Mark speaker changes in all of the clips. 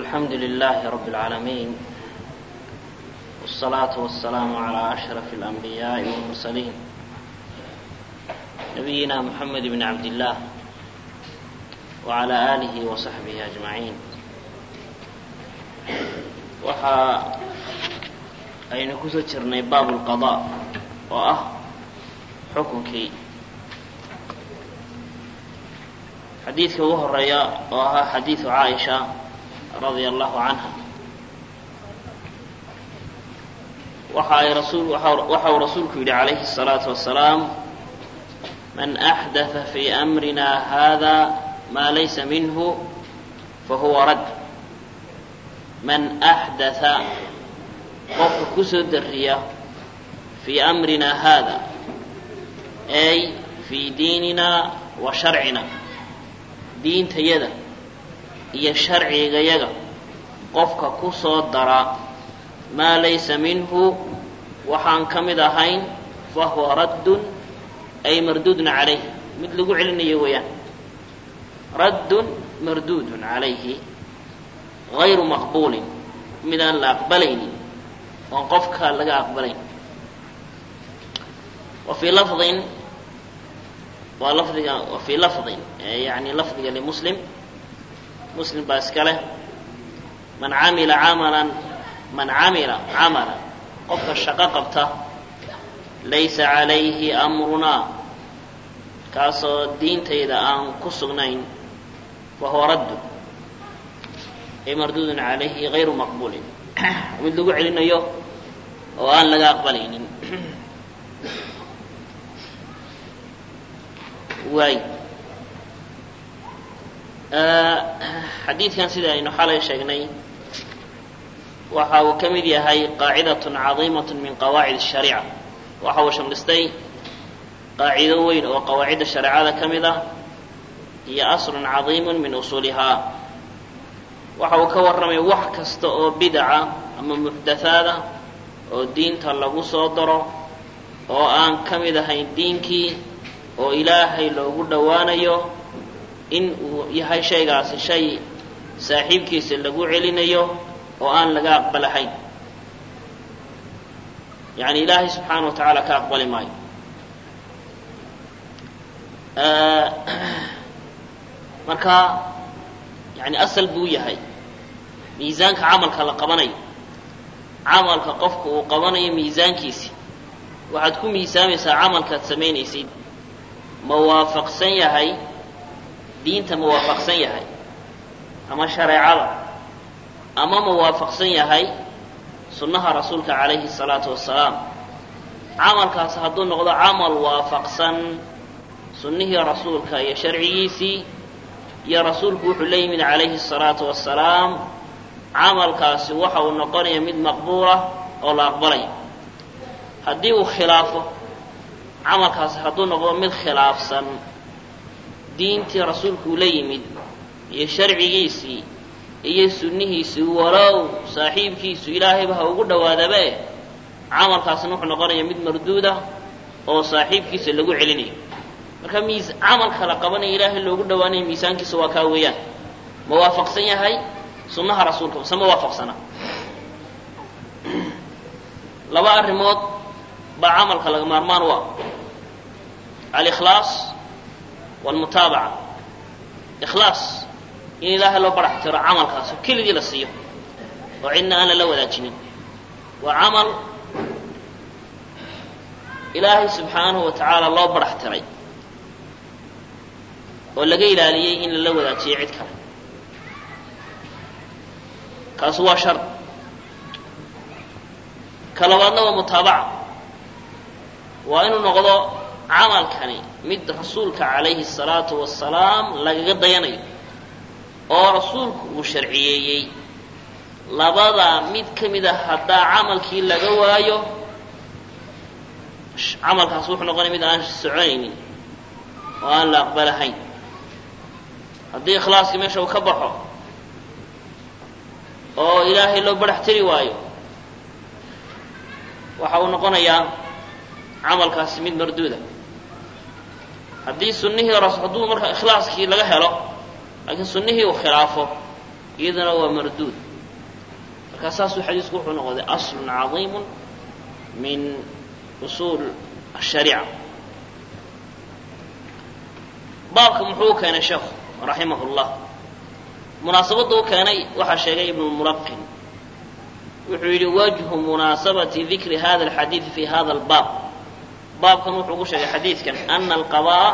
Speaker 1: الحمد لله رب العالمين والصلاة والسلام على أشرف الأنبياء والمرسلين نبينا محمد بن عبد الله وعلى آله وصحبه أجمعين waxaa aynu kusoo jirnay baab اlqaضاء oo ah xukunkii xadiidka ugu horeeya oo ahaa xadiiثu caaisha radia allahu canha waxa ay rasul waxa uu rasuulku yidhi calayhi الsalaaةu wasalaam man أxdaثa fii أmrina hada ma laysa minhu fahuwa rad man أxdaثa qofka kusoo dariya fii أmrina hada ay fii diinina wa sharcina diintayada iyo sharcigayaga qofka ku soo dara maa laysa minhu waxaan ka mid ahayn fahuwa raddun ay marduudun calayh mid lagu celinayo weeyaan raddun marduudun calayhi gayru maqbuulin midaan la aqbalaynin oon qofka laga aqbalayn wa fii lafdin waa lafdiga wa fii lafdin yani lafdiga limuslim muslim baa iska leh man camila camalan man camila camalan qofka shaqo qabta laysa calayhi amrunaa kaasoo diintayda aan ku sugnayn fahuwa raddu ay marduudun calayhi gayru maqbuulin mid lagu celinayo oo aan laga aqbalaynin waay xadiidkan sida aynu xalay sheegnay waxa uu ka mid yahay qaacidaة cadiimaة min qawaacid الshariica waxa uu shamlistay qaacido weyn oo qawaacidda shareecada ka mid ah iyo asl cadiim min usuulihaa waxa uu ka warramay wax kasta oo bidaca ama muxdathaada oo diinta lagu soo daro oo aan ka mid ahayn diinkii oo ilaahay loogu dhowaanayo in uu yahay shaygaasi shay saaxiibkiisa lagu celinayo oo aan laga aqbalahayn yani ilaahay subxaana wa tacaala ka aqbali maayo marka yani asal buu yahay miisaanka camalka la qabanayo camalka qofka uu qabanayo miisaankiisi waxaad ku miisaamaysaa camalkaad samaynaysid ma waafaqsan yahay diinta ma waafaqsan yahay ama shareecada ama ma waafaqsan yahay sunnaha rasuulka calayhi الsalaatu wasalaam camalkaas hadduu noqdo camal waafaqsan sunnihii rasuulka iyo sharcigiisii iyo rasuulku wuxuu la yimid calayhi الsalaatu wasalaam camalkaasi waxa uu noqonaya mid maqbuulah oo la aqbalaya haddii uu khilaafo camalkaasi hadduu noqdo mid khilaafsan diintii rasuulku uu la yimid iyo sharcigiisii iyo sunnihiisii walow saaxiibkiisu ilaahayba ha ugu dhowaadabe camalkaasna wuxuu noqonaya mid marduuda oo saaxiibkiisa lagu celinayo marka miis camalka la qabanaya ilaahay loogu dhowaanayo miisaankiisa waa kaa weeyaan ma waafaqsan yahay sunnaha rasuulka mase ma waafaqsana laba arrimood baa camalka laga maarmaan u ah alikhlaas walmutaabaca ikhlaas in ilaahay loo barax tiro camalkaas oo keligii la siiyo oo cidna aan lala wadaajinin waa camal ilaahay subxaanahu wa tacaala loo barax tiray oo laga ilaaliyey in lala wadaajiyo cid kale kaasu waa shar ka labaadna waa mutaabaca waa inuu noqdo camalkani mid rasuulka calayhi الsalaatu wasalaam lagaga dayanayo oo rasuulku uu sharciyeeyey labadaa mid ka mid a haddaa camalkii laga waayo camalkaas wuxuu noqonaya mid aan soconaynin oo aan la aqbalahayn haddii ikhlaaskii meesha uu ka baxo oo ilaahay loo barax tiri waayo waxa uu noqonayaa camalkaasi mid marduuda haddii sunnihii hadduu marka ikhlaaskii laga helo laakiin sunnihii uu khilaafo iyaduna waa marduud markaa saasuu xadiisku wuxuu noqday aslun cadiimu min usuul ashariica baabka muxuu u keenay sheekhu raximah llah munaasabadda u keenay waxaa sheegay ibnu mulaqin wuxuu yidhi wajhu munaasabati dikri hada alxadiidi fi hada albaab baabkan wuxuu ugu sheegay xadiidkan ana alqadaa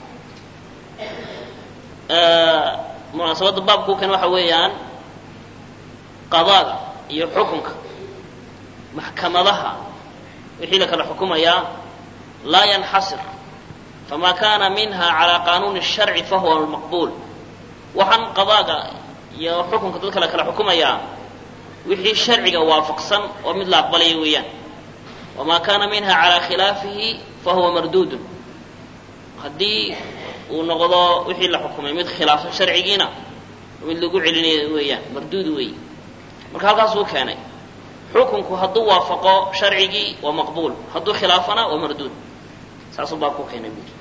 Speaker 1: munaasabadda baabka u keenay waxa weeyaan qadaaga iyo xukunka maxkamadaha wixii la kala xukumayaa laa yanxasir fama kana minha calى qanuuni الsharci fahuwa maqbul waxaan qadaaga iyo xukunka dadka la kala xukumayaa wixii sharciga waafaqsan oo mid la aqbalaya weeyaan wama kana minha calى khilaafihi fahuwa marduudun haddii uu noqdo wixii la xukumay mid khilaafsan sharcigiina mid lagu celinayo weeyaan marduud weey marka halkaasuu keenay xukunku hadduu waafaqo sharcigii waa maqbuul hadduu khilaafana waa marduud saasuu baa ku keenay buuri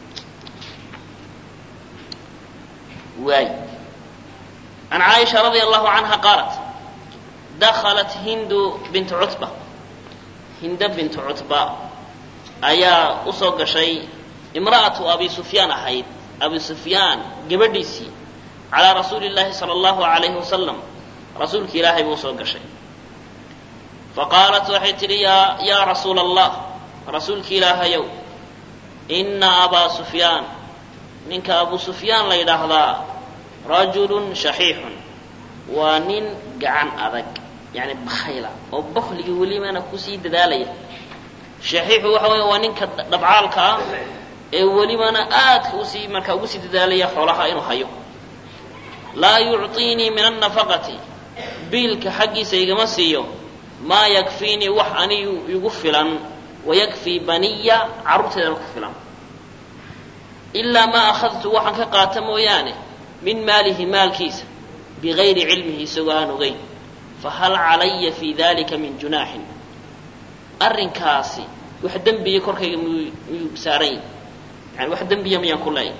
Speaker 1: waay can caaisha radia allahu canha qaalat dakhalat hindu bintu cutba hinda bintu cutba ayaa usoo gashay imra'atu abi sufyaan ahayd abi sufyaan gabadhiisii calaa rasuuli llahi sala allahu alayhi wasalam rasuulki ilaahay buu usoo gashay faqaalat waxay tidhi yaa yaa rasuula allah rasuulki ilaahayow ina abaa sufyaan ninka abu sufyaan la yidhaahdaa rajulun shaxiixun waa nin gacan adag yani bakhayla oo bakligii welibana kusii dadaalaya shaxiixu waxa weya waa ninka dhabcaalka ah ee welibana aadka usii markaa ugu sii dadaalaya xoolaha inuu hayo laa yucطiinii min annafaqati biilka xaggiisa igama siiyo maa yakfiinii wax anigu igu filan wayakfii baniya carruurteedana ku filan ilaa maa akhadtu waxaan ka qaata mooyaane min maalihi maalkiisa bigayri cilmihi isagoo aan ogeyn fahal calaya fii dalika min junaaxin arrinkaasi wax dembiya korkayga miyuu miyuu saaran yahi yani wax dembiya miyaan ku leeyahy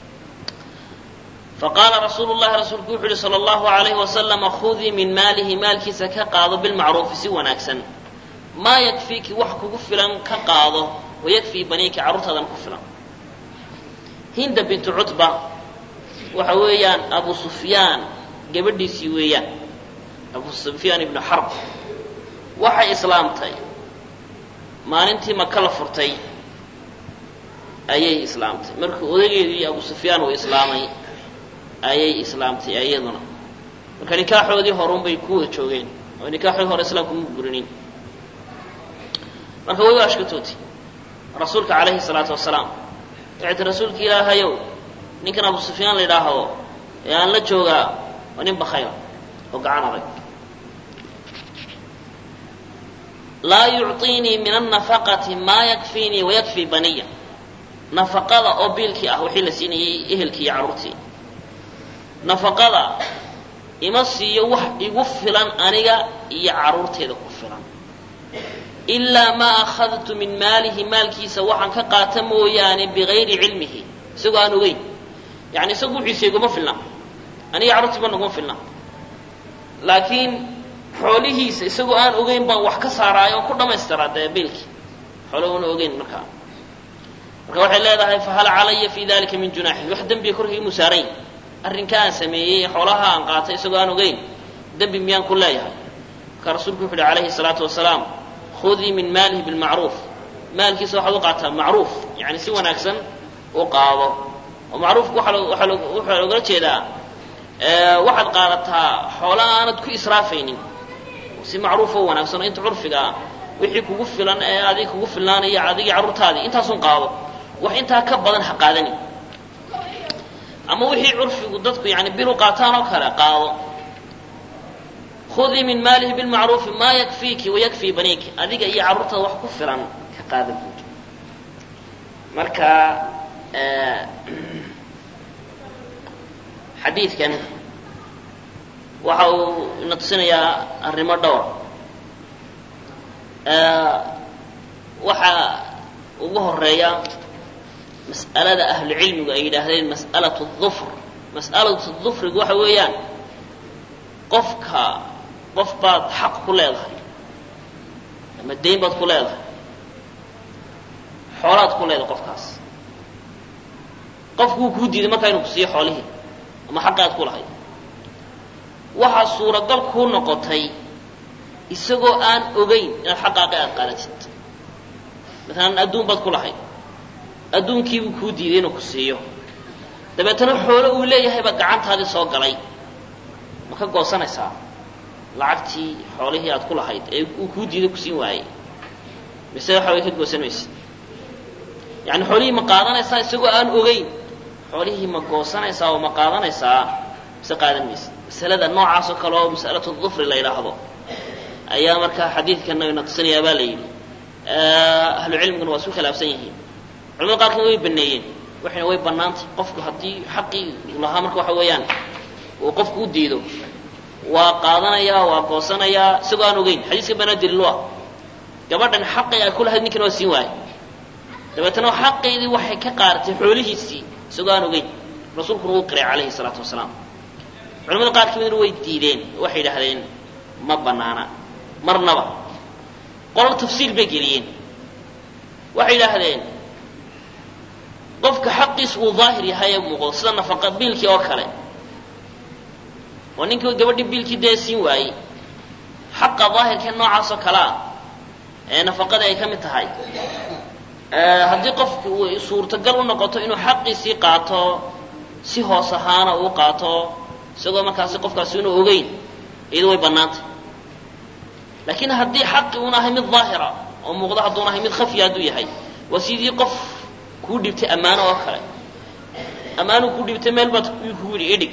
Speaker 1: faqaala rasuulu llahi rasuulku wuxu uhi sala allahu alayhi wasalama khudii min maalihi maalkiisa ka qaado bilmacruufi si wanaagsan maa yakfiiki wax kugu filan ka qaado wayakfii baniiki carruurtaadana ku filan hinda bintu cutba waxa weeyaan abu sufyaan gabadhiisii weeyaan abu sufyaan ibnu xarb waxay islaamtay maalintii maka la furtay ayay islaamtay markii odageedii abu sufyaan uu islaamay ayay islaamtay iyaduna marka nikaaxoodii horun bay ku wada joogeen oo nikaaxoodii hore islaamku ma burinin marka way u ashkatootay rasuulka calayhi salaatu wasalaam waxay ti rasuulka ilaahayow ninkan abu sufyaan la yidhaahdo ee aan la joogaa waa nin bakhayla oo gacan adag laa yucطiinii min annafaqati maa yakfiinii wayakfii baniya nafaqada oo biilkii ah wixii la siinayay ehelkii iyo carruurtii nafaqada ima siiyo wax igu filan aniga iyo carruurteeda ku filan ilaa maa akhadtu min maalihi maalkiisa waxaan ka qaata mooyaane bigayri cilmihi isagoo aan ogeyn yani isagu wixiisa iguma filna aniga carruurtiiba naguma filna laakiin xoolihiisa isagoo aan ogeyn baan wax ka saaraayo oo ku dhamaystiraa dee biilkii xoolo una ogeyn markaa marka waxay leedahay fahal calaya fi dalika min junaaxin wax dembiga korkayga musaarayn arrinka aan sameeyey xoolaha aan qaatay isagoo aan ogeyn dembi miyaan ku leeyahay marka rasuulku wuxu uhi calayhi salaatu wasalaam khudii min maalihi bilmacruuf maalkiisa waxaad u qaataa macruuf yani si wanaagsan u qaado oo macruufku waxaa loogala jeedaa waxaad qaadataa xoola aanad ku israafaynin si macruufoo wanaagsan oo inta curfiga ah wixii kugu filan ee adig kugu filnaanaya adigii carruurtaadii intaasun qaado wax intaa ka badan ha qaadani ama wixii curfigu dadku yani bil u qaataan oo kale qaado khudii min maalihi bilmacruufi maa yakfiiki wayakfii baniiki adiga iyo carruurtada wax ku filan ka qaada buud marka xadiidkan waxa uu ina tusinayaa arrimo dhowr waxaa ugu horeeya mas'alada ahlucilmigu ay yidhaahdeen mas'alatu dufr mas'alatu dufrigu waxa weeyaan qofka qof baad xaq ku leedahay ama dayn baad ku leedahay xoolaad ku leedahay qofkaas qofkuu kuu diiday markaa inuu ku siiyo xoolihii ama xaqi aad ku lahayd waxaa suuragal kuu noqotay isagoo aan ogeyn inaad xaqaaqi aad qaadatid maalan adduun baad ku lahayd adduunkiibuu kuu diiday inuu ku siiyo dabeetana xoolo uu leeyahayba gacantaadii soo galay ma ka goosanaysaa lacagtii xoolihii aad ku lahayd ee uu kuu diiday ku siin waayey mise waxa way ka goosan maysid yani xoolihii ma qaadanaysaa isagoo aan ogeyn xoolihii ma goosanaysaa oo ma qaadanaysaa mise qaadan maysid masalada noocaas oo kale oo masalatu dufri la yidhaahdo ayaa markaa xadiidkana ina tusinayaa baa la yidhi ahlu cilmiguna waa isku khilaafsan yihiin culamada qaarkood way baneeyeen waxayna way bannaantay qofku haddii xaqii uu lahaa marka waxa weeyaan uu qofku u diido waa qaadanayaa waa goosanayaa isagoo aan ogeyn xadiiska banaa daliilu ah gabadhan xaqii ay ku lahayd ninkan waa siin waayey dabeetana xaqeydii waxay ka qaaratay xoolihiisii isagoo aan ogeyn rasuulkuna wuu qiray calayhi salaatu wasalaam culamada qaar ka midna way diideen waxay yidhaahdeen ma banaana marnaba qolal tafsiil bay geliyeen waxay yidhaahdeen qofka xaqiisa uu daahir yahay ee muuqdo sida nafaqa biilkii oo kale oo ninkii gabadhii biilkii dee siin waayey xaqa daahirkee noocaas oo kale ah ee nafaqadii ay ka mid tahay haddii qofki uu suurtagal u noqoto inuu xaqiisii qaato si hoos ahaana uu qaato isagoo markaasi qofkaasi inuu ogeyn iyado way bannaantay laakiin haddii xaqi uun ahay mid daahira oo muuqdo hadduun ahay mid khafya hadduu yahay waa sidii qof kuu dhibtay ammaano oo kale ammaanuu kuu dhibtay meel baad kuu yidhi idhig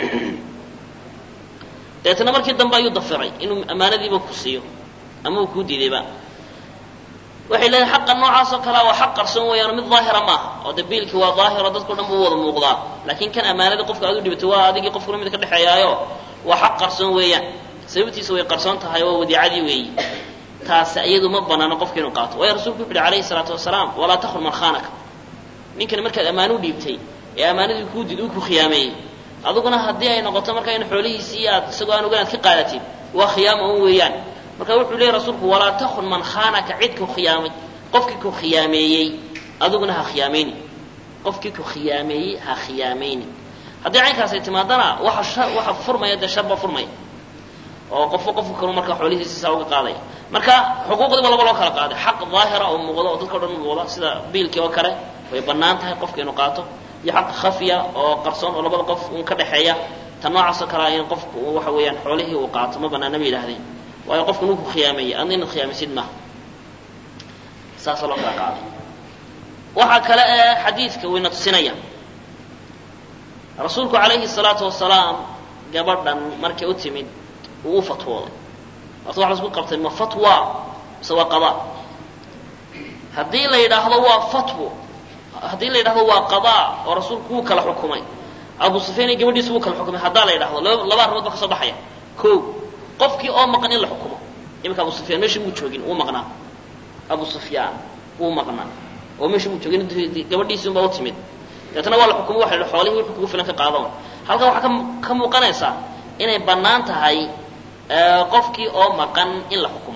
Speaker 1: dabeetana markii dambe ayuu dafiray inuu ammaanadiiba ku siiyo ama uu kuu diidayba waxay leedahay xaqa noocaas oo kalea waa xaq qarsoon weeyaan mid daahira maaha oo de biilkii waa daahiro dadkao dhan buu wada muuqdaa laakiin kan ammaanadii qofka aad u dhibatay waa adigii qofkuna mid ka dhexeeyaayo waa xaq qarsoon weeyaan sababtiisa way qarsoon tahay oo wadiicadii weeyi taasi iyadu ma banaano qofka inuu qaato waayo rasulku wuxu uhi calayhi salaatu wasalaam walaa takun man khaanaka ninkani markaad ammaano u dhiibtay ee ammaanadii kuu did uu ku khiyaameeyey aduguna haddii ay noqoto marka in xoolihiisii aad isagoo aan ogan aad ka qaadatid waa khiyaama un weeyaan marka wuxuu leeyay rasuulku walaa takun man khaanaka cid ku khiyaamay qofkii ku khiyaameeyey aduguna ha khiyaamayni qofkii ku khiyaameeyey ha khiyaamayni haddii caynkaas ay timaadana waxa waxa furmaya dee sharba furmaya oo qofba qofka kalu marka xoolihiisi saa uga qaadaya marka xuquuqdiiba laba loo kala qaaday xaq daahira oo muuqda oo dadka o dhan muuqda sida biilkii oo kale way bannaan tahay qofka inuu qaato iyo xaq khafya oo qarsoon oo labada qof un ka dhexeeya ta noocaasoo kalea in qofku waxa weeyaan xoolihii uu qaato ma banaana ba yidhahdeen waayo qofku ninku khiyaameeyey adna inaad khiyaamaysid maaha saasoo loo kala qaaday waxaa kale ee xadiidka wayna tusinaya rasuulku calayhi salaatu wasalaam gabadhan markay u timid uu u fatwooday waata waxa lasku qabtay ma fatwa mise waa qadaa haddii la yidhaahdo waa fatwo haddii la yidhahdo waa qadaa oo rasuulku wuu kala xukumay abu sufyaan iyo gabadhiisa wuu kala xukumay haddaa la yidhahdo laba arrimood ba ka soo baxaya ko qofkii oo maqan in la xukumo iminka abu sufyaan meesha muu joogin wuu maqnaa abu sufyaan wuu maqnaa oo meesha muu joogin gabadhiisii unbaa u timid deetana waa la xukumay waxa la xoolihii wuxuu kugu filan ka qaadan halkan waxaa ka muuqanaysaa inay bannaan tahay qofkii oo maqan in la xukumo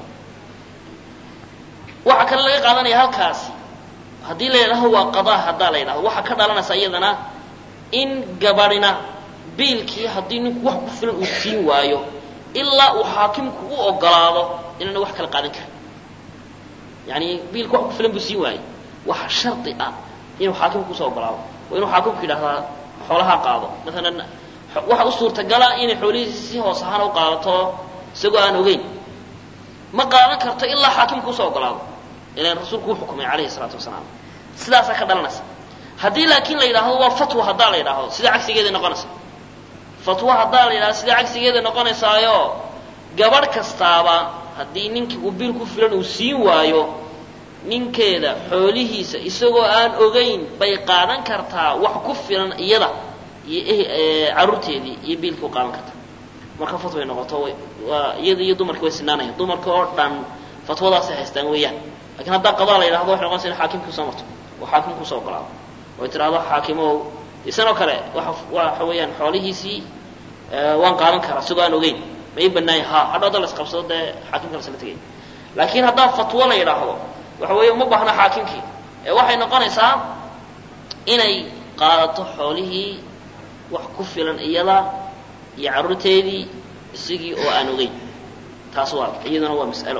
Speaker 1: waxaa kale laga qaadanaya halkaasi haddii la yidhahdo waa qadaa haddaa la yidhahdo waxaa ka dhalanaysa iyadana in gabadhina biilkii haddii ninku wax ku filan uu siin waayo ilaa uu xaakimku u ogolaado inaana wax kala qaadan karin yani biilka wax ku filan buu siin waayey waxa shardi ah inuu xaakimku kusoo ogolaado waa inuu xaakimku yidhahdaa xoolaha qaado maalan waxa u suurtagala inay xoolihiisi si hoos ahaan u qaadato isagoo aan ogeyn ma qaadan karto ilaa xaakimku usoo ogolaado ilan rasuulku uu xukumay calayhi salaatu wasalaam sidaasaa ka dhalanaysa haddii laakiin la yidhaahdo waa fatwa haddaa la yidhaahdo sida cagsigeeday noqonaysa fatwa haddaa la yidhahdo sida cagsigeeday noqonaysaayo gabadh kastaaba haddii ninkii uu biil ku filan uu siin waayo ninkeeda xoolihiisa isagoo aan ogeyn bay qaadan kartaa wax ku filan iyada iyo carruurteedii iyo biilkii u qaadan kartaa marka fatway noqoto waa iyada iyo dumarkii way sinaanayan dumarka oo dhan fatwadaasay haystaan weeyaan lakin haddaa qadaa la yidhahdo waxay noqonaysa in xaakimkii usoo marto oo xaakimku usoo ogolaado oy tidhahdo xaakimow isanoo kale waa waxa weeyaan xoolihiisii waan qaadan karaa sigoo aan ogeyn ma ii banaanya ha hadhow da la isqabsado dee xaakimka lasla tegay laakiin haddaa fatwo la yidhaahdo waxa weeye uma baahna xaakimkii ee waxay noqonaysaa inay qaadato xoolihii wax ku filan iyada iyo carruurteedii isigii oo aan ogeyn taas waa iyaduna waa mas'alo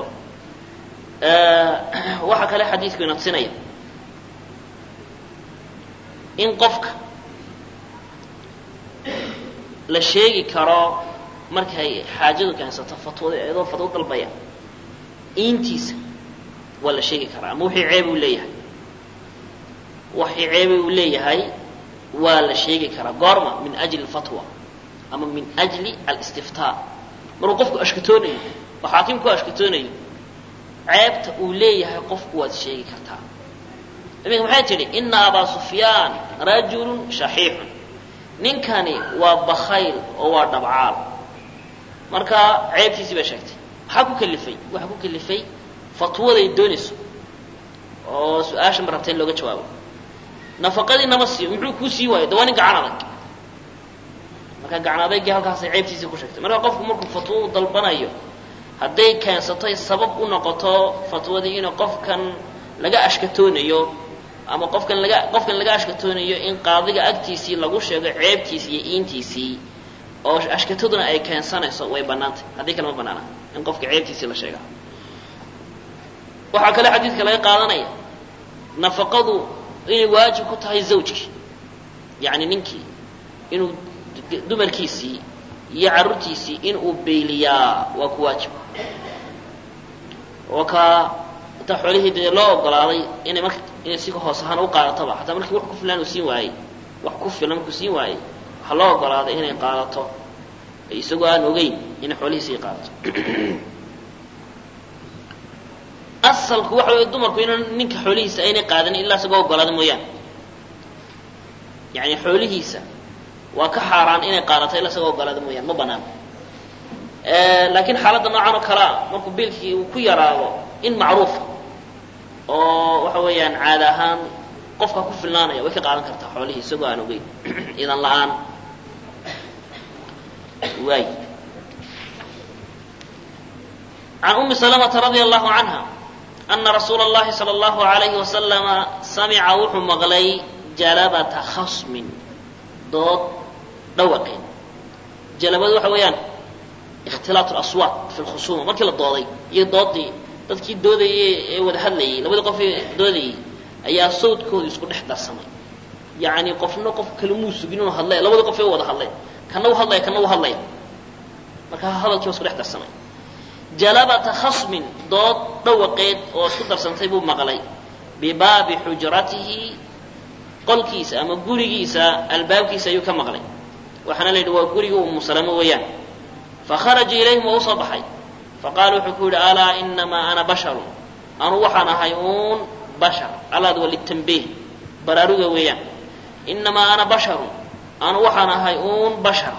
Speaker 1: waxaa kale xadiidku ina tusinaya in qofka la sheegi karo markay xaajadu keensato fatwada iyadoo fatwo dalbaya iintiisa waa la sheegi karaa ama wixii ceeb uu leeyahay waxii ceebe uu leeyahay waa la sheegi karaa goorma min ajli alfatwa ama min ajli alistiftaa markuu qofku ashkatoonayo oo xaakimku ashkatoonayo ceebta uu leeyahay qofku waad sheegi kartaa iminka maxay tidhi ina abaa sufyaan rajulun shaxiixun ninkani waa bakayl oo waa dhabcaal marka ceebtiisii bay sheegtay maxaa ku kalifay waxaa ku kalifay fatwaday doonayso oo su-aasha ma rabta in looga jawaabo nafaqadii nama siiyo muxuu kuu sii waayo de waa nin gacan adag marka gacan adaygii halkaasay ceebtiisii ku sheegtay marka qofku markuu fatwo u dalbanayo hadday keensatoy sabab u noqoto fatwadii inuu qofkan laga ashkatoonayo ama qofkan laga qofkan laga ashkatoonayo in qaadiga agtiisii lagu sheego ceebtiisii iyo iintiisii oo ashkataduna ay keensanayso way bannaantay haddii kale ma bannaana in qofka ceebtiisii la sheega waxaa kale xadiidka laga qaadanaya nafaqadu inay waajib ku tahay zawjkii yacni ninkii inuu dumarkiisii iyo carruurtiisii inuu beyliyaa waa ku waajib oo kaa intaa xoolihii dee loo ogolaaday inay marka inay si hoos ahaan u qaadataba xataa markii wax ku filan uu siin waayey wax ku filan markuu siin waayey waxaa loo ogolaaday inay qaadato isagoo aan ogeyn inay xoolihiisii qaadato asalku waxa wey dumarku inaan ninka xoolihiisa aynay qaadanin ilaa isagoo ogolaada mooyaane yani xoolihiisa waa ka xaaraan inay qaadato ilaa isagoo ogolaada mooyaane ma banaan laakiin xaaladda noocan oo kalea markuu biilkii uu ku yaraado in macruufa oo waxa weeyaan caada ahaan qofka ku filnaanaya way ka qaadan kartaa xoolihii isagoo aan ogeyn idan la-aan waay can umi salamata radia allahu canha ana rasuula اllahi salى اllahu alayhi wasalama samica wuxuu maqlay jalabata khasmin dood dhawaqeed jalabadu waxa weeyaan ikhtilaat اlaswaat fi lkhusuma markii la dooday iyo doodii dadkii doodayay ee wada hadlayay labadii qof ee doodayay ayaa sawdkooda isku dhex darsamay yacni qofna qof kale muu sugin inuu hadlay labadii qof ee wada hadlay kana u hadlaya kana u hadlaya marka hadalkii waa isku dhex darsamay jalabata khasmin dood dhawaqeed oo isku darsantay buu maqlay bibaabi xujratihi qolkiisa ama gurigiisa albaabkiisa ayuu ka maqlay waxaana la yidhi waa guriga umu salamo weeyaan fakharaja ilayhim waa usoo baxay faqaala wuxuu ku yidhi alaa inamaa ana basharun anu waxaan ahay uun bashar alaad waa litanbiih baraaruga weeyaan inamaa ana basharun anu waxaan ahay uun bashar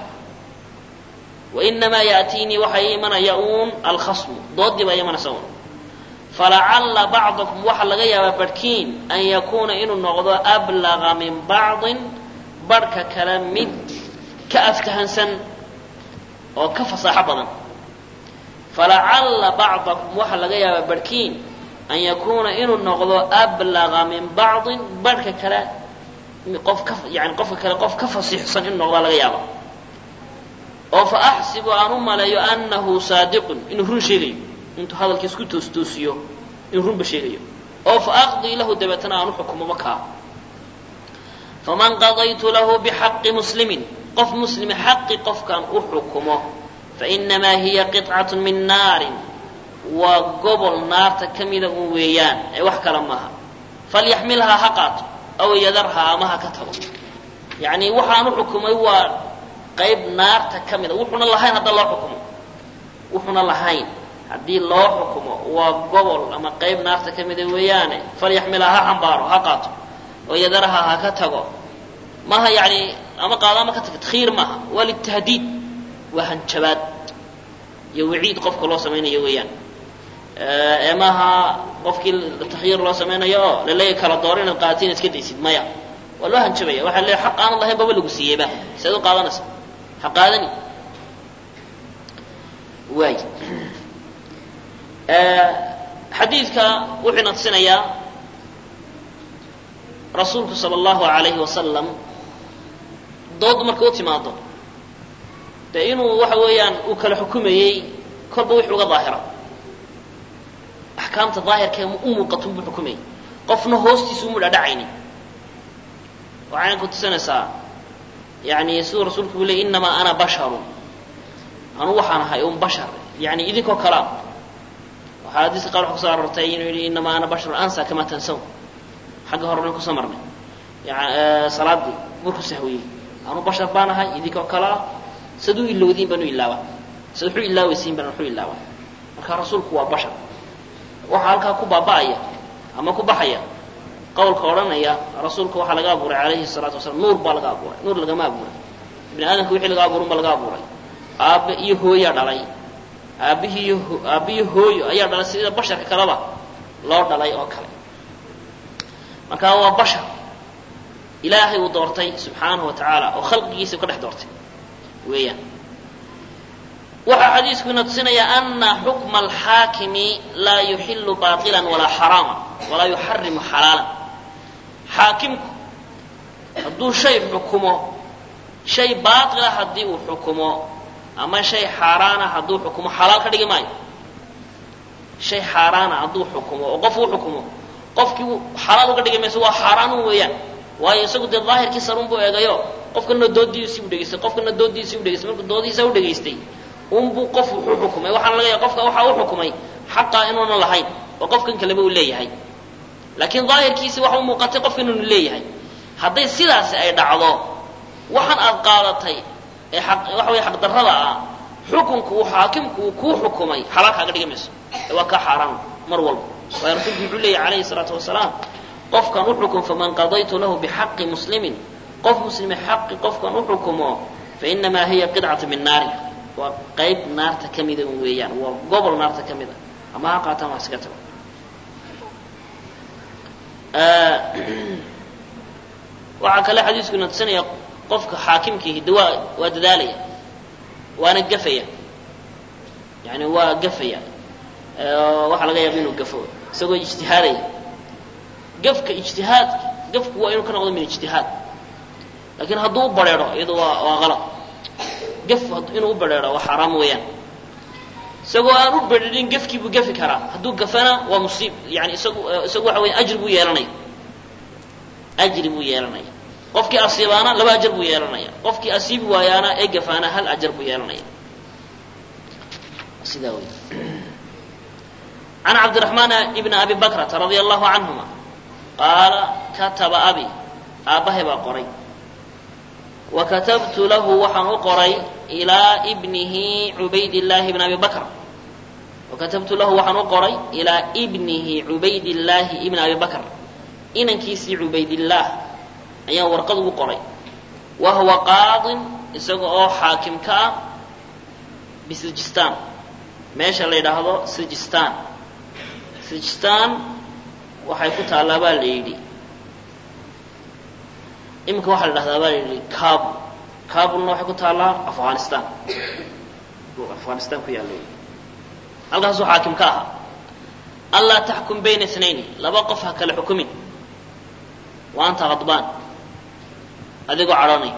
Speaker 1: wainamaa yaatiinii waxaa ii imanaya uun alkhasmu doodii baa imanaysa uun falacalla bacdakum waxaa laga yaabaa barhkiin an yakuuna inuu noqdo ablaga min bacdin barhka kale mid ka aftahansan oo ka fasaaxo badan falacalla bacdakum waxaa laga yaabaa barhkiin an yakuuna inuu noqdo ablaga min bacdin barhka kale qof ka yani qofka kale qof ka fasiixsan inuu noqdaa laga yaaba oo fa axsibu aan u maleeyo annahu saadiqun inuu run sheegayo intuu hadalka isku toostoosiyo inuu runba sheegayo oo fa aqdii lahu dabeetana aan u xukumo makaa faman qadaytu lahu bixaqi muslimin qof muslimi xaqi qofkaan u xukumo fainamaa hiya qicatu min naarin waa gobol naarta ka mida un weeyaan ee wax kale maaha falyaxmilhaa ha qaato aw yadarhaa ama ha ka tago yacni waxaan u xukumay waa qayb naarta ka mida wuxuuna lahayn hadda loo xukumo wuxuuna lahayn haddii loo xukumo waa gobol ama qayb naarta ka mida weeyaane falyaxmilhaa ha xambaaro ha qaato oo yadarhaa ha ka tago maaha yani ama qaado ama ka tago takhiir maaha waa litahdiid waa hanjabaad iyo waciid qofka loo samaynayo weeyaan ee maaha qofkii takhyiir loo samaynayo oo laleeya kala dooro inaad qaadato inaad iska daysid maya waa loo hanjabaya waxaa leeya xaq aanad lahayn baba lagu siiyeyba seed u qaadanaysa ha qaadani waay xadiidka wuxuu ina tusinayaa rasuulku sala allahu alayhi wasalam dood marka u timaado dee inuu waxa weeyaan uu kala xukumayey kolba wixii uga daahira axkaamta daahirka u muuqato buu xukumayay qofna hoostiisa umu dhadhacaynin waxayna ku tusinaysaa yani siduu rasuulku uu ley innamaa ana basharun anu waxaan ahay un bashar yani idinkoo kalea waxaa hadiiska qaar waxa kuso arortay inuu yidhi innamaa ana basharun ansa kama tansaw xagga hore nan kusoo marnay yan salaadii markuu sahwiyey anu bashar baan ahay idinkoo kalea sad u ilowdiin baan u ilaaba sad waxu ilaawaysiin baan waxu ilaaba marka rasuulku waa bashar waxaa halkaa ku baaba'aya ama ku baxaya qawlka odhanaya rasuulka waxaa laga abuuray calayhi salaatu wasalaam nuur baa laga abuuray nuur lagama abuuray bini aadamka wixii laga abuurin ba laga abuuray aabbe iyo hooyaa dhalay aabbihii iyo aabbiyo hooyo ayaa dhalay sida basharka kaleba loo dhalay oo kale marka waa bashar ilaahay uu doortay subxaanahu wa tacaala oo khalqigiisa ka dhex doortay weeyaan waxaa xadiisku ina tusinayaa ana xukma alxaakimi laa yuxilu baطila walaa xaraama walaa yuxarimu xalaalan xaakimku hadduu shay xukumo shay baatila haddii uu xukumo ama shay xaaraana hadduu xukumo xalaal ka dhigi maayo shay xaaraana hadduu xukumo oo qof uu xukumo qofkii xalaal uga dhigi mayso waa xaaraanun weeyaan waayo isagu dee daahirkii sarun buu eegayo qofkana doodiisii u dhegaystay qofkana doodiisii u dhegaystay markuu doodihiisa u dhegaystay unbuu qof wuxuu xukumay waxaana laga yaaba qofka waxa u xukumay xaqaa inuuna lahayn oo qofkan kaleba uu leeyahay laakiin daahirkiisi waxa u muuqatay qofka inuunu leeyahay hadday sidaasi ay dhacdo waxaan aad qaadatay ee waxa wey xaqdarrada ah xukunku uu xaakimku uu kuu xukumay xalaal kaaga dhigi mayso ee waa kaa xaaraan mar walba waayo rasuulku wuxuu leeyahy calayhi salaatu wasalaam qofkan u xukum faman qadaytu lahu bixaqi muslimin qof muslime xaqi qofkan u xukumo fainamaa hiya qidcatu min naari waa qayb naarta ka mida un weeyaan waa gobol naarta ka mid a ama ha qaataan wax iska tago waxaa kale xadiisku ina tusinaya qofka xaakimkiihi de waa waa dadaalaya waana gafaya yani waa gafaya waxaa laga yaaba inuu gafo isagoo ijtihaadaya gafka ijtihaadka gafku waa inuu ka noqdo min ijtihaad lakin hadduu u bareero iyado waa waa qalad gaf inuu u bareero waa xaaraam weeyaan isagoo aan u bereerin gafkii buu gafi karaa hadduu gafana waa musiib yani isagu isagu waxa weya ajri buu yeelanaya ajri buu yeelanaya qofkii asiibaana laba ajar buu yeelanaya qofkii asiibi waayaana ee gafaana hal ajar buu yeelanaya sidaa wey can cabdiraxmaan ibni abi bakrata radia allahu canhuma qaala kataba abi aabbahay baa qoray wa katabtu lahu waxaan u qoray ilaa bnihi cubaydillaahi bn abi bakr wa katabtu lahu waxaan u qoray ilaa bnihi cubaydillaahi ibn abi bakr inankiisii cubaydillaah ayaan warqad ugu qoray wa huwa qaadin isaga oo xaakim ka ah bisijistaan meesha la yidhaahdo sijistaan sijistaan waxay ku taallaa baa la yidhi iminka waxaa la dhahdaa baa la yidhi kabul kabulna waxay ku taallaa afghanistan afghanistan ku yaalla halkaasuu xaakim ka ahaa anlaa taxkum bayna itnayni laba qof ha kala xukumin wa anta khadbaan adigoo cadhoonay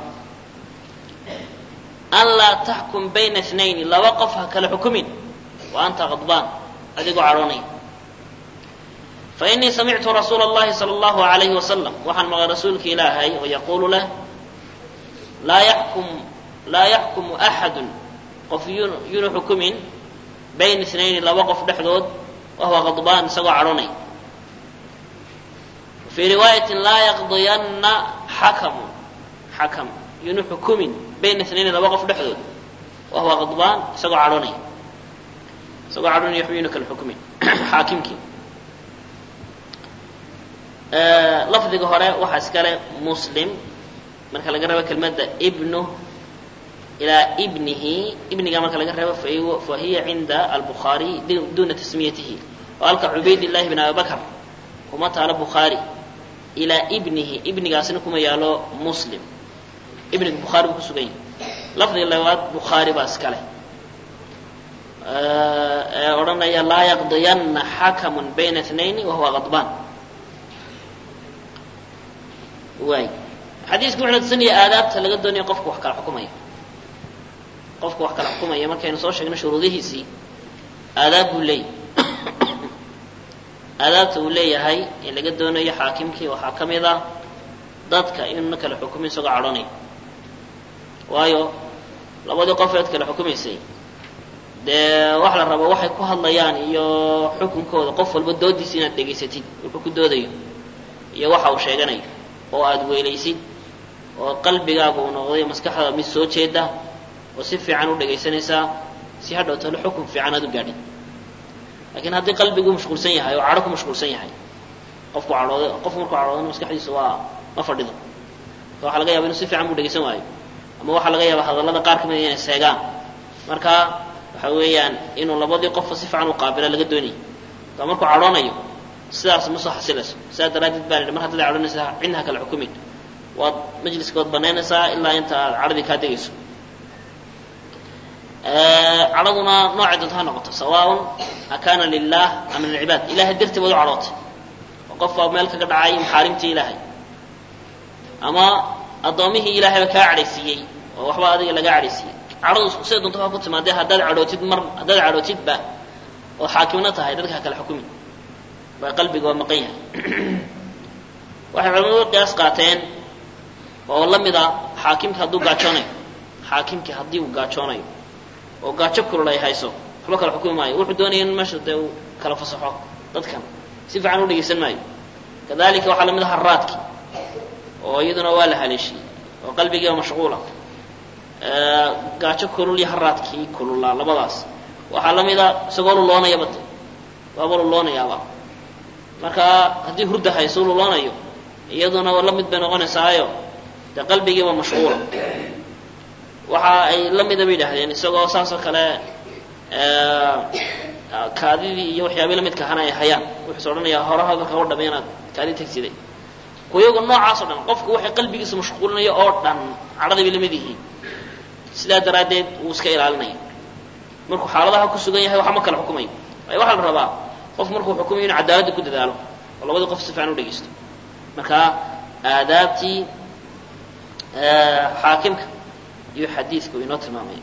Speaker 1: anlaa taxkum bayna itnayni laba qof ha kala xukumin wa anta khadbaan adigoo cadhoonay fainii samictu rasuula اllahi salى اllahu alayhi wasalam waxaan maqlay rasuulka ilaahay oo yaquulu leh laa yaxkum laa yaxkumu axadu qof yunu xukumin bayna itnayni laba qof dhexdood wahuwa khadbaan isagoo cadhonay fii riwaayatin laa yaqdiyanna xakamu xakam yunu xukumin bayna itnayni laba qof dhexdood wahuwa khadbaan isagoo cadhonay isagoo cadhonay waxba yunu kala xukumin xaakimkii lafdiga hore waxaa iskale muslim marka laga reebo kelmadda ibnu ilaa ibnihi ibniga marka laga reebo fa hiya cinda albukhaariy duna tasmiyatihi oo halka cubaydillahi bn abi bakr kuma taalo bukhaari ilaa ibnihi ibnigaasina kuma yaalo muslim ibniga bukhaari buu ku sugan yahay lafdiga labaad bukhaari baa iskale ee odhanaya laa yaqdiyanna xakamun bayna اثnayni wahuwa qadbaan waay xadiisku wuxuu tusinaya aadaabta laga doonayo qofku wax kala xukumaya qofku wax kala xukumaya markaynu soo sheegno shuruudihiisii aadaab buu leeyahy aadaabta uu leeyahay ee laga doonayo xaakimkii waxaa ka mid ah dadka inuuna kala xukumin isagoo cadhonaya waayo labadii qofeed kala xukumaysay dee wax la rabo waxay ku hadlayaan iyo xukunkooda qof walba doodiisa inaad dhegaysatid wuxuu ku doodayo iyo waxa uu sheeganayo oo aada weelaysid oo qalbigaaga uu noqday maskaxdaada mid soo jeeda oo si fiican u dhegaysanaysaa si hadhow talo xukun fiican aad u gaadhin lakiin haddii qalbigu mashquulsan yahay oo cadho ku mashquulsan yahay qofku cadhooda qofku markuu cadhoodana maskaxdiisu waa ma fadhido waxa laga yaba inu si fiican buu dhegaysan waayo ama waxaa laga yaaba hadallada qaar ka mida inay seegaan marka waxa weeyaan inuu labadii qofba si fiican u qaabila laga doonayay ka markuu cadhoonayo sidaas ma soo xasilayso sidaas daraaddeed baa la mar haddaad cadhoonaysaa cidna kala xukumin waad majliskood banaynaysaa ilaa inta aad cadhadii kaa degayso cadhaduna noocay doonto ha noqoto sawaaun akaana lilah am lilcibaad ilahay dartii baad u cadhootay oo qof baa meel kaga dhacay maxaarimtii ilaahay ama addoomihii ilaahayba kaa cadhaysiiyey oo waxba adiga laga cadhaysiiyey cadhadu siday doonto ha ku timaadee haddaad cadhootid mar haddaad cadhootidba oo xaakimna tahay dadka ha kala xukumin waa qalbiga waa maqan yahay waxay culamadu qiyaas qaateen oo la mid a xaakimka hadduu gaajoonayo xaakimkii haddii uu gaajoonayo oo gaajo kulul ay hayso waxba kala xukumi maayo wuxuu doonaya in meesha dee uu kala fasaxo dadkan si fiican u dhegaysan maayo kadalika waxaa lamid aha raadki oo iyaduna waa la haleeshiyey oo qalbigiiba mashquula gaajo kulul iyo haraadkii kululaa labadaas waxaa la mida isagoo luloonayaba de waaba luloonayaaba marka haddii hurda hayso luloonayo iyaduna la mid bay noqonaysaayo dee qalbigiiba mashquula waxa ay la mida bay yidhaahdeen isagoo saas oo kale kaadidii iyo waxyaabii lamidka ahana ay hayaan wuxuuse odhanayaa hore hadalka o dhama inaad kaadi tegsiday kuyagu noocaas o dhan qofku waxay qalbigiisa mashquulinayo oo dhan cadhadii bay lamid yihiin sidaa daraaddeed wuu iska ilaalinaya markuu xaaladaha ku sugan yahay waxba ma kala xukumayo waayo waxaa la rabaa qof markuu xukumayo inu cadaaladda ku dadaalo oo labadii qof si fiican u dhegaysto marka aadaabtii xaakimka iyo xadiidku inoo tilmaamaya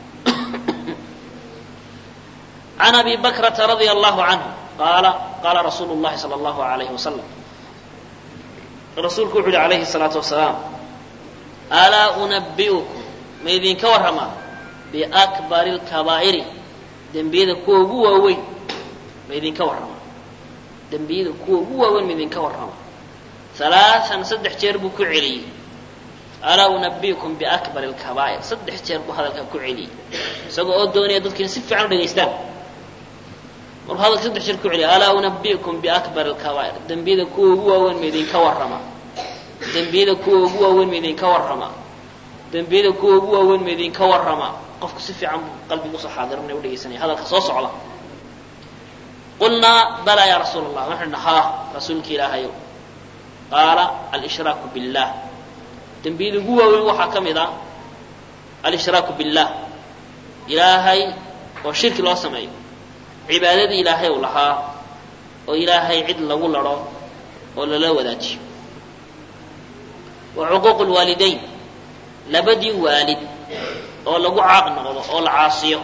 Speaker 1: can abi bakrata radia allahu canhu qaala qaala rasuulu llahi sala allahu alayhi wasalam rasuulku wuxu uhi alayhi الsalaatu wasalaam alaa unabi'ukum ma idinka warramaa biakbari اlkabaa'iri dembiyada kuwa ugu waaweyn ma idinka warramaa dembiyada kuwa ugu waaweyn ma idinka warramaa alaaan saddex jeer buu ku celiyey alaa unabi'ukum biakbari اlkabaa'ir saddex jeer buu hadalkaa ku celiyey isagoo oo doonaya dadkiina si fiican u dhegaystaan markuu hadalka saddex jeer ku celiya alaa unabi'ukum biakbari اlkabaa'ir dembiyada kuwa ugu waaweyn ma idinka warramaa dembiyada kuwa ugu waaweyn ma idinka warramaa dembiyada kuwa ugu waaweyn ma idinka warramaa qofku si fiican buu qalbiga usoo xaadirinaya u dhegaysanaya hadalka soo socda qulnaa balaa ya rasuul allah waxaan idhi haa rasuulki ilaahayow qaala alshraaku billah dembiyada ugu waaweyn waxaa ka mid a alshraaku billah ilaahay oo shirki loo sameeyo cibaadadii ilaahay uu lahaa oo ilaahay cid lagu ladho oo lala wadaajiyo wa cuquuqu lwaalidayn labadii waalid oo lagu caaq noqdo oo la caasiyo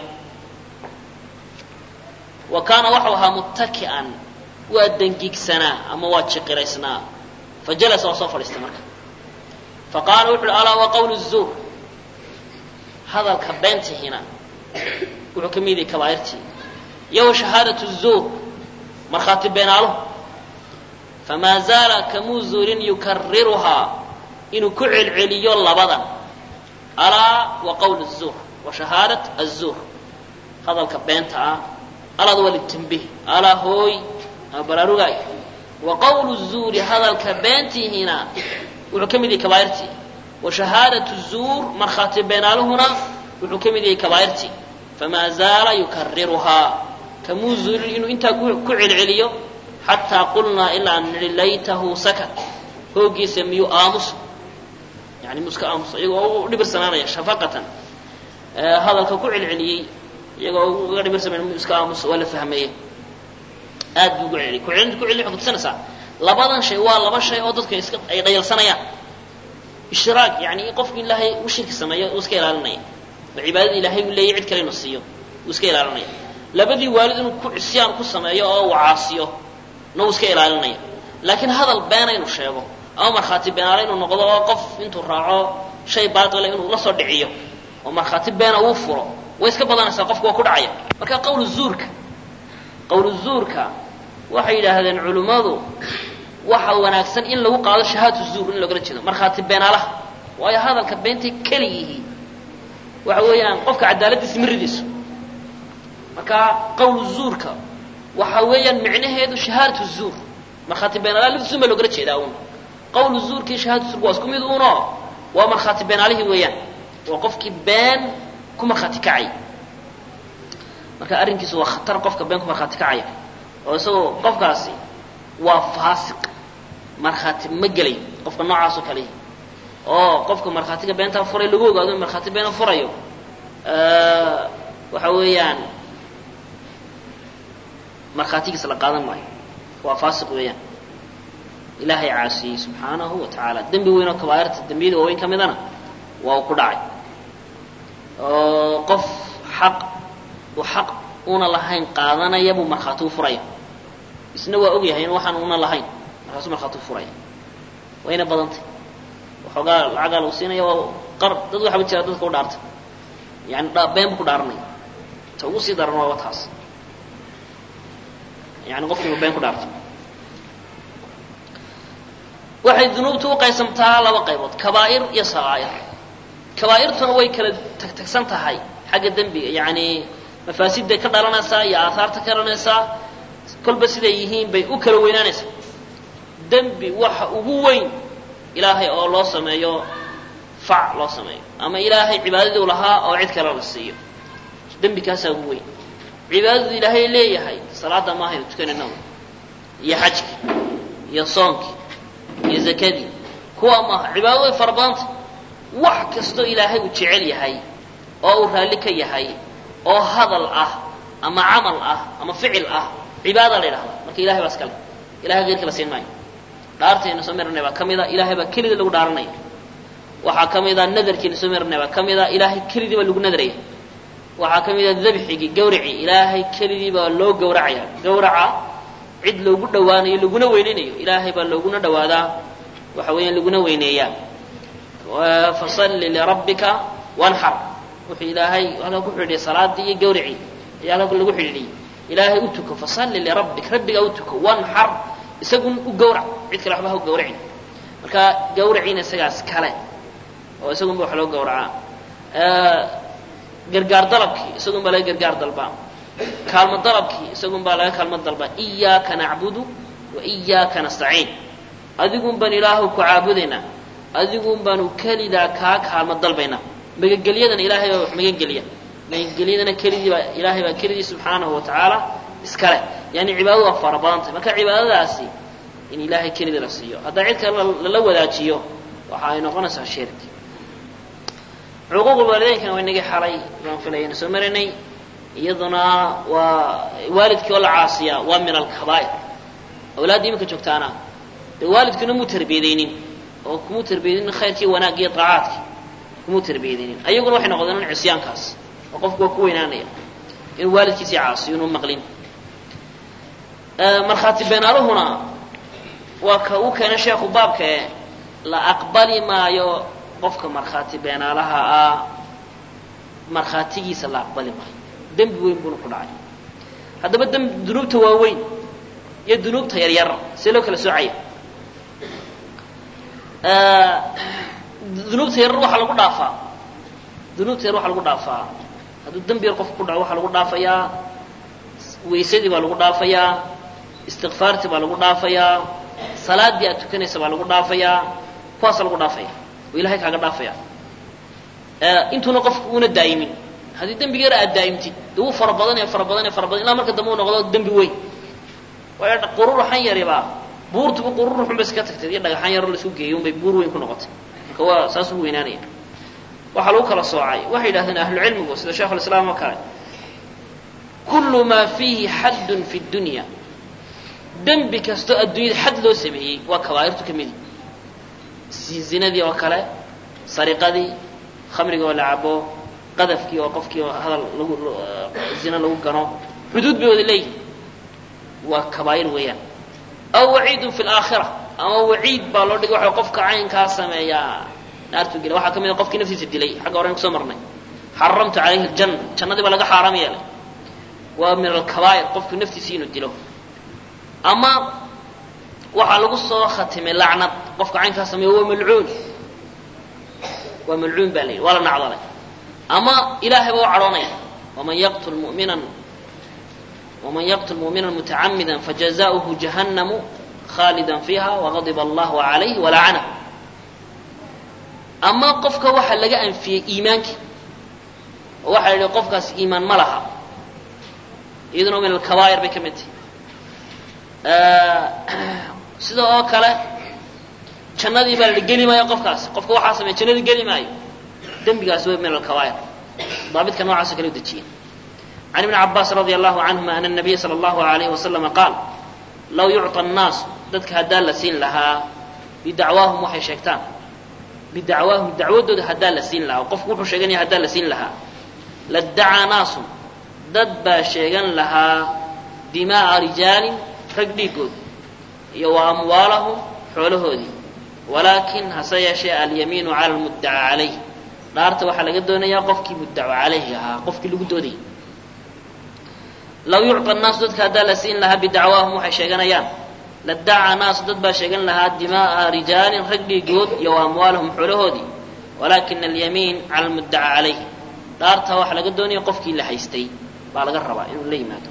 Speaker 1: wa kaana waxau ahaa muttaki'an waa dengigsanaa ama waa jiqiraysnaa fa jalasa waa soo fadhiistay marka fa qaala wuxu uhi alaa wa qawlu zuur hadalka beentihina wuxuu ka mid yahay kabaa'irtii iyo wa shahaadatu zuur markhaati beenaaluhu famaa zaala kamuu zuurin yukariruhaa inuu ku celceliyo labadan alaa wa qawl الzuur wa shahaadat الzuur hadalka beenta ah alaad waa litanbih alaa hooy ama baraarugaay wa qawl الzuuri hadalka beentihiina wuxuu ka mid yahay kabaa'irtii wa shahaadaة الzuur markhaati beenaaluhuna wuxuu ka mid yahay kabaa'irtii famaa zaala yukariruhaa kamuu zuurin inuu intaa ku celceliyo xataa qulnaa ilaa an nihi laytahu sakat hoogiisa miyuu aamuso yani muu iska aamuso iyagoo u dhibirsanaanaya shafaqatan hadalka ku celceliyey iyagoo uga dhimir samayn iska aamus waa la fahmeeye aad buu ugu celi kucelinta ku celi waxay kutusanaysaa labadan shay waa laba shay oo dadka iska ay dhayalsanayaan ishraak yani qofku ilaahay u shirki sameeyo uu iska ilaalinaya oo cibaadada ilaahay uu leeyahy cid kale inuu siiyo uu iska ilaalinaya labadii waalid inuu ku cisyaan ku sameeyo oo uu caasiyo na uu iska ilaalinaya laakiin hadal beena inuu sheego ama markhaati beenaale inuu noqdo oo qof intuu raaco shay baatila inuu la soo dhiciyo oo markhaati beena uu furo way iska badanaysaa qofku waa ku dhacaya marka qawlu zuurka qawlu zuurka waxay yidhaahdeen culimmadu waxa wanaagsan in lagu qaado shahaadatu zuur in loogala jeedo markhaati beenaalaha waayo hadalka beentay keliyihi waxa weeyaan qofka cadaaladiisa miridiisu marka qawlu zuurka waxa weeyaan micnaheedu shahaadatu zuur markhaati beenaalaha laftiisun baa loogala jeedaa uun qawlu zuurka iyo shahaadatu zuurka waa isku mid uuno waa markhaati beenaalihii weeyaan waa qofkii been ku markhaati kacay marka arrinkiisu waa khatar qofka been ku markhaati kacaya oo isagoo qofkaasi waa faasiq markhaati ma gelay qofka noocaas oo kalehi oo qofka markhaatiga beentaa furay lagu ogaado in markhaati beena furayo waxa weeyaan markhaatigiisa la qaadan maayo waa faasiq weeyaan ilaahay caasiyey subxaanahu wa tacaala dembi weyn oo kabaa'irta dembiyada waaweyn ka midana waa uu ku dhacay oo qof xaq uu xaq una lahayn qaadanaya buu markhaati u furaya isna waa ogyahay in waxaan una lahayn markaasuu markhaati u furaya wayna badantay waxoogaa lacagaa lagu siinaya waa qar dad waxaba jira dadka u dhaartay yani been bu ku dhaaranaya ta ugu sii daran waaba taas yani qofkiiba been ku dhaartay waxay dunuubtu u qaysamtaa laba qaybood kabaa'ir iyo saqaa'ir kabaa'irtuna way kala tagtagsan tahay xagga dembiga yani mafaasidday ka dhalanaysaa iyo aahaarta ka dhalanaysaa kolba siday yihiin bay u kala weynaanaysaa dembi waxa ugu weyn ilaahay oo loo sameeyo fac loo sameeyo ama ilaahay cibaadadii u lahaa oo cid kale la siiyo dembi kaasaa ugu weyn cibaadadu ilaahay leeyahay salaada maahaynu tukanayna iyo xajkii iyo soonkii iyo zakadii kuwa maaha cibaadadu way fara badantay wax kastoo ilaahay uu jecel yahay oo uu raalli ka yahay oo hadal ah ama camal ah ama ficil ah cibaada la yidhahdaa marka ilahay baa iskale ilahay geyrka la siin maayo dhaartayna soo marnay baa ka mida ilahay baa kelidii lagu dhaaranaya waxaa ka mida nadarkiina soo marnay baa ka mida ilaahay kelidii baa lagu nadraya waxaa ka mida dabxigii gawracii ilaahay kelidii baa loo gawracaya gawraca cid loogu dhawaanayo laguna weyneynayo ilaahay baa looguna dhawaadaa waxa weeyaan laguna weyneeyaa fasalli lirabbika wanxar wuxuu ilaahay halka ku xidhiidhiyay salaadii iyo gawracii ayaa halka lagu xidhiidhiyey ilaahay u tuko fasalli lirabbik rabbigaa u tuko wanxar isagun u gawrac cid kale waxba ha u gawracin marka gawraciina isagaas kale oo isagunba wax loo gawracaa gargaar dalabkii isagun baa laga gargaar dalbaa kaalmo dalabkii isagun baa laga kaalmo dalbaa iyaaka nacbudu wa iyaaka nastaciin adigun baan ilaahu ku caabudaynaa adigun baanu kelidaa kaa kaalmo dalbaynaa magangelyadana ilaahay baa wax magangeliya magangelyadana kelidii baa ilaahay baa kelidii subxaanahu wa tacaala iskale yani cibaadadu waa fara badantay marka cibaadadaasi in ilaahay kelidii la siiyo haddaa cid kale lala wadaajiyo waxa ay noqonaysaa shirki cuquuqul waalideynkana waa inagii xalay baan filayana soo marinay iyaduna waa waalidkii oo la caasiyaa waa min alkabaa'ir awlaadda iminka joogtaana dee waalidkuna muu tarbiyadaynin oo kumuu tarbiyadaynin khayrkii wanaag iyo daacaadkii kumuu tarbiyadaynin ayaguna waxay noqdeen in cisyaankaas oo qofku waa ku weynaanaya inuu waalidkiisii caasiyo inuu maqlin markhaati beenaaluhuna waa ka uu keenay sheekhu baabkae la aqbali maayo qofka markhaati beenaalaha ah markhaatigiisa la aqbali maayo dembi weyn buuna ku dhacay haddaba demb dunuubta waaweyn iyo dunuubta yaryar see loo kala soocaya dunuubta yaryar waxaa lagu dhaafaa dunuubta yar waxaa lagu dhaafaa hadduu dembi yar qofka ku dhaco waxaa lagu dhaafayaa weysadii baa lagu dhaafayaa istikfaartii baa lagu dhaafayaa salaadii aad tukanaysa baa lagu dhaafayaa kuwaasa lagu dhaafaya oo ilahay kaaga dhaafaya intuuna qofku uuna daa'imin haddii dembiga yar aad daa'imtid de wuu fara badanaya fara badanaya fara badan ilaa marka dambe uu noqdo dembi weyn waayo qururuxan yaribaa buurtuba qururuxun bay iska tagtay iyo dhagaxan yaroo la isku geeyo unbay buur weyn ku noqotay marka waa saas ugu weynaanaya waxaa lagu kala soocay waxay yidhahdeen ahlucilmigu sida sheikhulislaam oo kale kullu maa fiihi xaddun fi dunya dembi kastoo adduunyada xad loo sameeyey waa kabaa'irtu ka midi zinadii oo kale sariqadii khamrigii oo la cabo qadafkii oo qofkii oo hadal lagu zina lagu gano xuduud bay wada leeyihin waa kabaa'ir weeyaan aw waciidun fi laakhira ama waciid baa loo dhigay waxa qofka caynkaa sameeyaa naartuu gela waxaa ka mid a qofkii naftiisa dilay xagga horen kusoo marnay xaramtu calayhi aljanna jannadii baa laga xaaraam yeelay waa min alkabaa'ir qofku naftiisa inuu dilo ama waxaa lagu soo khatimay lacnad qofka caynkaa sameeya waa malcuun waa malcuun baa la yidhi waa la nacdalay ama ilaahay baa u cadhoonaya waman yaqtul mu'minan waman yaqtul mu'minan mutacamida fajazauhu jahannamu khaalida fiiha wagadiba allahu calayh walacanahu ama qofka waxaa laga anfiyey iimaankii oo waxaa la yidhi qofkaas iimaan ma laha iyaduna min alkabaa'ir bay ka mid tahay sida oo kale jannadii baa la geli maayo qofkaas qofka waxaa sameeya jannadii geli maayo dembigaas waa min alkabaa'ir daabidka noocaasoo kale u dejiya can ibni cabaas radia allahu canhuma ana nabiya sala allahu alayhi wasalama qaal law yucطa annaasu dadka haddaa la siin lahaa bidacwaahum waxay sheegtaan bidacwaahum dacwadooda haddaa la siin lahaa oo qofku wuxuu sheeganaya haddaa la siin lahaa laddacaa naasun dad baa sheegan lahaa dimaa'a rijaalin rag dhiigood iyo wa amwaalahum xoolahoodii walaakin hase yeeshee alyamiinu cala lmuddaca calayh dhaarta waxaa laga doonayaa qofkii muddaco calayhi ahaa qofkii lagu doodayay law yucطa annaasu dadka haddaa la siin lahaa bidacwaahum waxay sheeganayaan laddaca naasu dad baa sheegan lahaa dimaa'a rijaalin rag dhiigood iyo wa amwaalahum xoolahoodii walaakina alyamiin cala lmuddaca calayh dhaarta waxaa laga doonaya qofkii la haystay baa laga rabaa inuu la yimaado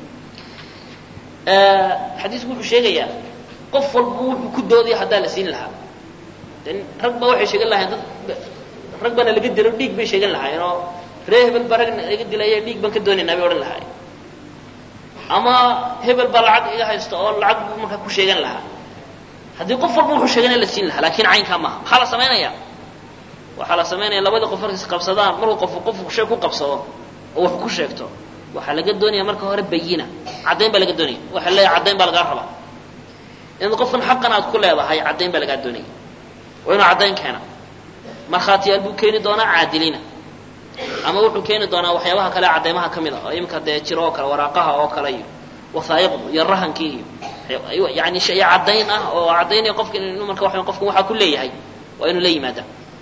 Speaker 1: xadiisku wuxuu sheegayaa qof walba wuxuu ku doodaya haddaa la siin lahaa rag ba waxay sheegan lahayen dad rag baana laga dilo dhiig bay sheegan lahaayeen oo ree hebel baa rag laga dilaya dhiig baan ka doonaynaa bay odhan lahaayeen ama hebel baa lacag iga haysta oo lacag buu markaa ku sheegan lahaa haddii qof walba wuxuu sheeganaya la siin lahaa lakin caynkaa maaha maxaa la samaynaya waxaa la samaynaya labada qof markay isqabsadaan markuu qof qofku shay ku qabsado oo wax ku sheegto waxaa laga doonaya marka hore bayina caddayn baa laga doonaya waxa leeyahay caddayn baa lagaa rabaa inaad qofkan xaqan aad ku leedahay caddayn baa lagaa doonaya waa inuu caddayn keena markhaatiyaal buu keeni doonaa caadilina ama wuxuu keeni doonaa waxyaabaha kale caddaymaha ka mid a oo iminka dee jiro oo kale waraaqaha oo kale iyo wasaa'iqdu iyo rahankii iyo yani shay caddayn ah oo caddaynaya qofka inuu marka waa qofkan waxaa ku leeyahay waa inuu la yimaada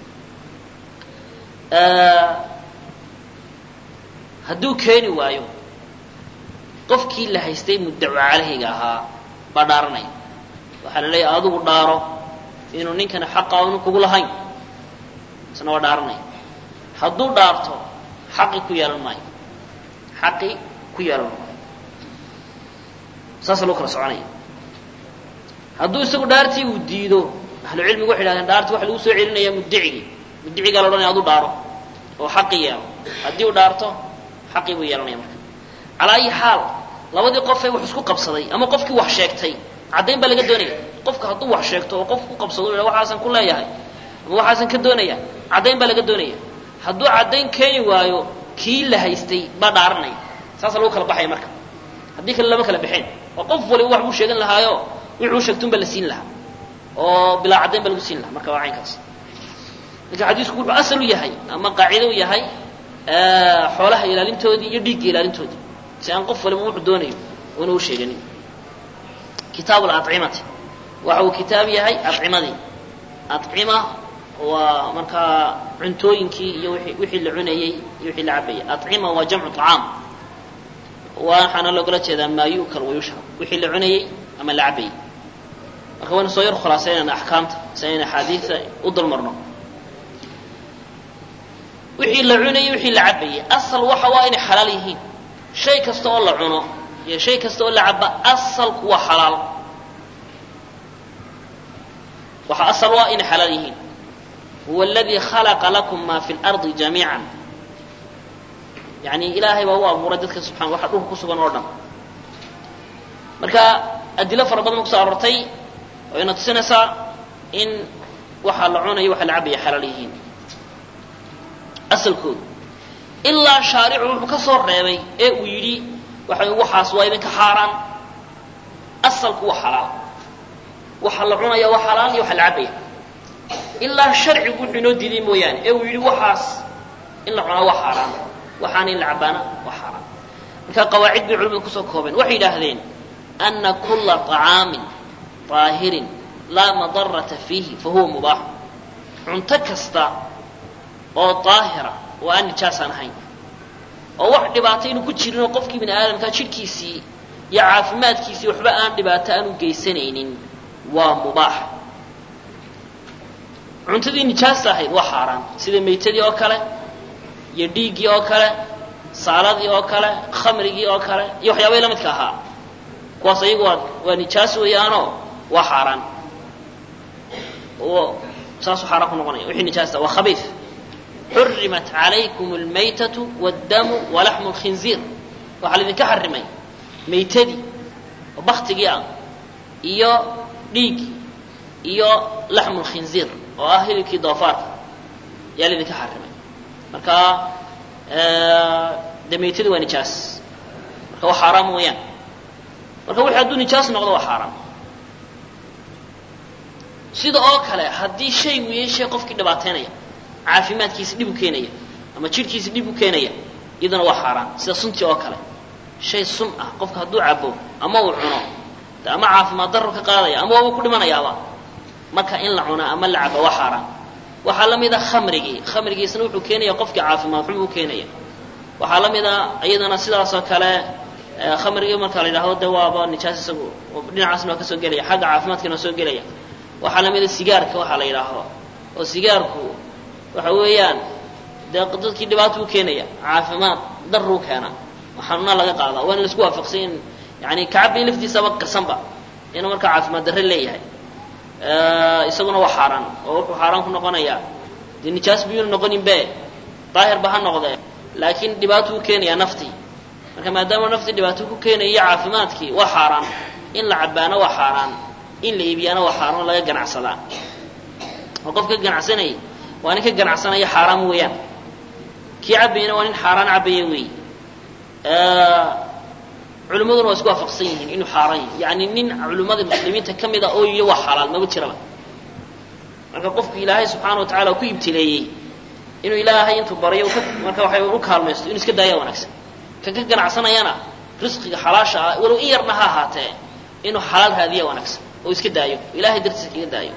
Speaker 1: hadduu keeni waayo qofkii la haystay muddaco calayhiga ahaa baa dhaaranaya waxaa la leeyahay adigu dhaaro inuu ninkani xaqa anu kugu lahayn isna waa dhaaranaya hadduu dhaarto xaqi ku yeelan maayo xaqi ku yeelan maayo saasa loo kala soconaya hadduu isagu dhaartii uu diido ahlu cilmigu waxay dhahdeen dhaartii waxa lagu soo celinaya mudicigii mudicigaa la odhanaya aduu dhaaro oo xaqi yeelo haddii uu dhaarto xaqii buu yeelanaya marka calaa ayi xaal labadii qofee wax isku qabsaday ama qofkii wax sheegtay caddayn baa laga doonaya qofka hadduu wax sheegto oo qof ku qabsado u waxaasan ku leeyahay ama waxaasan ka doonaya caddayn baa laga doonaya hadduu caddayn keeni waayo kii la haystay baa dhaaranaya saasa lagu kala baxaya marka haddii kale lama kala baxeen oo qof waliba wax buu sheegan lahaayo wuxuu sheegtun baa la siin lahaa oo bilaa caddayn baa lagu siin lahaa marka waa caynkaas marka xadiisku wuxuu asal u yahay ama qaacida u yahay xoolaha ilaalintoodii iyo dhiigga ilaalintoodii si aan qof waliba wuxuu doonayo una u sheeganin kitaabu lacimati waxa uu kitaab yahay acimadii acima waa markaa cuntooyinkii iyo wixii la cunayey iyo wixii la cabayay acima waa jamcu طacaam waxaana loogala jeedaa maa yu'kal wayushrab wixii la cunayey ama la cabayey marka waynu soo yar khulaasaynayna axkaamta si aynu axaadiida u dulmarno wixii la cunayey wixii la cabayey asal waxa waa inay xalaal yihiin shay kasta oo la cuno iyo shay kasta oo la caba asalku waa xalaal waxa asal waa inay xalaal yihiin huwa aladii khalaqa lakum ma fi lardi jamiica yani ilaahay baa u abuuray dadka subxana waxa dhulka ku sugan oo dhan marka adilo fara badan kuso aroortay wayna tusinaysaa in waxa la cunayo waxa la cabaya xalaal yihiin asalkoodu ilaa shaaricu wuxuu ka soo reebay ee uu yidhi waxa waxaas waa idinka xaaraan asalku waa xalaal waxa la cunaya waa xalaal iyo waxa la cabaya ilaa sharcigu wuxuu inoo diiday mooyaane ee uu yidhi waxaas in la cunaa waa xaaraan waxaana in la cabaana waa xaaraan marka qawaacid bay culimadu kusoo koobeen waxay yidhaahdeen ana kula طacaamin طaahirin laa madarata fiihi fahuwa mubaax cunto kasta oo daahira oo aan nijaasaan ahayn oo wax dhibaato inu ku jirinoo qofkii bini aadamkaa jidhkiisii iyo caafimaadkiisii waxba aan dhibaato aanu geysanaynin waa mubaax cuntadii nijaasta ahayd waa xaaraan sida maytadii oo kale iyo dhiiggii oo kale saaladii oo kale khamrigii oo kale iyo waxyaabahii la midka ahaa kuwaas ayagu waa waa nijaas weeyaanoo waa xaaraan oo saasuu xaaraan ku noqonaya wixii nijaasta waa khabiif xurimat calaykum almaytatu wاddamu walaxmu اlkhinziir waxaa laydinka xarimay maytadii oo baktigii ah iyo dhiiggii iyo laxmu lkhinziir oo ah hilibkii doofaarka yaa laydinka xarimay marka dee maytadii waa nijaas marka waa xaaraam weeyaan marka wixii hadduu nijaas noqdo waa xaaraam sida oo kale haddii shay uu yahay shay qofkii dhibaateynaya caafimaadkiisa dhib u keenaya ama jidhkiisa dhib u keenaya iyaduna waa xaaraan sida suntii oo kale shay sun ah qofka hadduu cabo ama uu cuno de ama caafimaad darro ka qaadaya ama waaba ku dhimanayaaba marka in la cuna ama la cabo waa xaaraan waxaa la mid a khamrigii khamrigiisna wuxuu keenaya qofkii caafimaad xum u keenaya waxaa la mid a iyadana sidaasoo kale khamrigii marka la yidhahdo de waaba nijaas isagu dhinacaasna waa ka soo gelaya xagga caafimaadkana waa soo gelaya waxaa la mid a sigaarka waxaa la yidhaahdo oo sigaarku waxa weeyaan dee dadkii dhibaato u keenaya caafimaad daruu keena xanuunaa laga qaadaa waa in laisku waafaqsay in yani kacabay laftiisaba qarsanba inuu markaa caafimaad darre leeyahay isaguna waa xaaraan oo wuxuu xaaraan ku noqonayaa dee nijaas biyuuna noqonin be daahirba ha noqdee laakiin dhibaato u keenaya naftii marka maadaama naftii dhibaato ku keenaya caafimaadkii waa xaaraan in la cabaana waa xaaraan in la iibiyaana waa xaaraan oo laga ganacsadaa oo qof ka ganacsanayay waa nin ka ganacsanaya xaaraan weeyaan kii cabayana waa nin xaaraan cabaya weey culimmaduna waa isku waafaqsan yihiin inuu xaaraan yahay yani nin culimmada muslimiinta ka mid a oo yihi waa xalaal maba jiraba marka qofku ilaahay subxaana wa tacala ku ibtileeyey inuu ilaahay intuu baryo marka waxay u kaalmaysto inuu iska daaya wanaagsan kan ka ganacsanayana risqiga xalaasha ah walow in yarna ha ahaatee inuu xalaal raadiya wanaagsan oo iska daayo ilahay dartiisa kaga daayo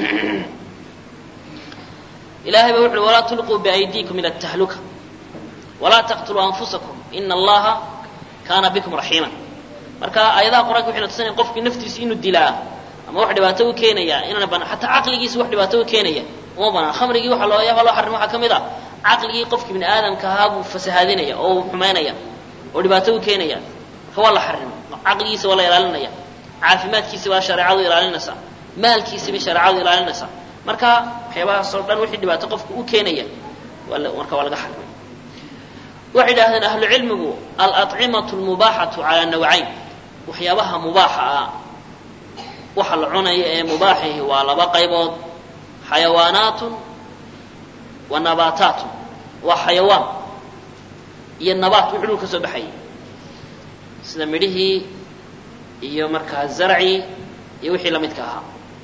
Speaker 1: ilahay ba wuxu uhi walaa tulquu biaydiikum ila tahluka walaa taqtuluu anfusakum ina allaha kaana bikum raxiima marka aayadaha qur-anka waxayna tusinaya qofkii naftiisa inuu dilaa ama wax dhibaato u keenaya inaana banaan xataa caqligiisa wax dhibaato u keenaya uma banaan khamrigii waxa loo yaaba loo xarimo waxaa ka mid ah caqligii qofkii bini aadamka ahaa buu fasahaadinaya oo uu xumaynaya oo dhibaato u keenaya marka waa la xarimo caqligiisa waa la ilaalinaya caafimaadkiisa baa shareecadu ilaalinaysaa maalkiisa bay shareecadu ilaalinaysaa marka waxyaabahaasoo dhan wixii dhibaato qofka u keenaya marka waa laga xarimay waxay idhahdeen ahlu cilmigu alacimatu lmubaaxatu calaa nawcayn waxyaabaha mubaaxa ah waxa la cunaya ee mubaaxihi waa laba qaybood xayawaanaatun wa nabaataatun waa xayawaan iyo nabaat wixii dhul ka soo baxayay sida midhihii iyo markaa zarcii iyo wixii lamidka ahaa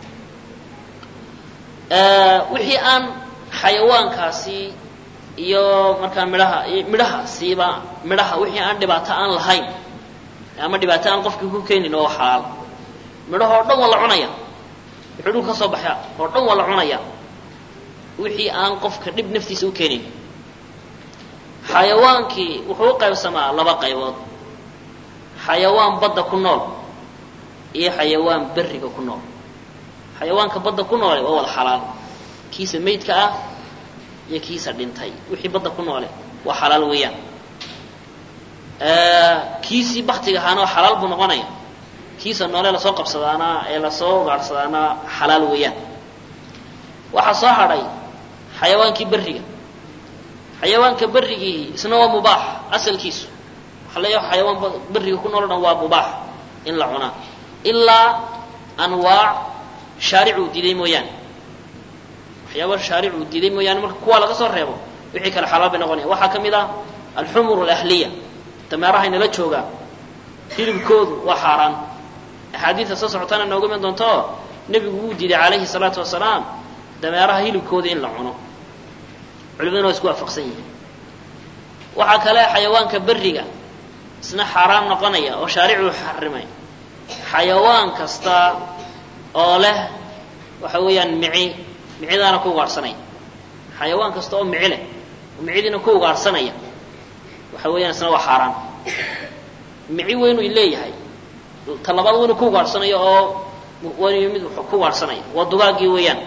Speaker 1: wixii aan xayawaankaasi iyo markaa midhaha midhahaasiiba midhaha wixii aan dhibaato aan lahayn ama dhibaato aan qofkii ku keenin oo xalaal midhaha oo dhan waa la cunaya wixii dhul ka soo baxa oo dhan waa la cunaya wixii aan qofka dhib naftiisa u keenin xayawaankii wuxuu u qaybsamaa laba qaybood xayawaan badda ku nool iyo xayawaan berriga ku nool xayawaanka badda ku noole waa wada xalaal kiisa maydka ah iyo kiisa dhintay wixii badda ku noole waa xalaal weeyaan kiisii baktiga ahaana waa xalaal buu noqonaya kiisa noole lasoo qabsadaana ee lasoo gaadhsadaana xalaal weeyaan waxaa soo hadhay xayawaankii berriga xayawaanka berrigii isna waa mubaax asalkiisu waxaa leeyahay xayawaan berriga ku nool o dhan waa mubaax in la cunaa ilaa anwaac shaaricuu diiday mooyaane waxyaaba shaaricuu diiday mooyaane marka kuwaa laga soo reebo wixii kale xalaal bay noqonaya waxaa ka mid ah alxumur alahliya dameeraha inala joogaa hilibkoodu waa xaaraan axaadiidta soo socotana nooga iman doonto nebigu wuu diiday calayhi salaatu wasalaam dameeraha hilibkooda in la cuno culimaduna waa isku waafaqsan yihiin waxaa kale xayawaanka berriga isna xaaraan noqonaya oo shaaricuu xarimay xayawaan kasta oo leh waxa weeyaan mici micidaana ku ugaadhsanaya xayawaan kasta oo mici leh oo micidiina ku ugaadhsanaya waxa weeyaan isna waa xaaraan mici weynu leeyahay ta labaad weynu ku ugaadhsanaya oo weynu mid ku ugaadhsanaya waa dugaaggii weeyaan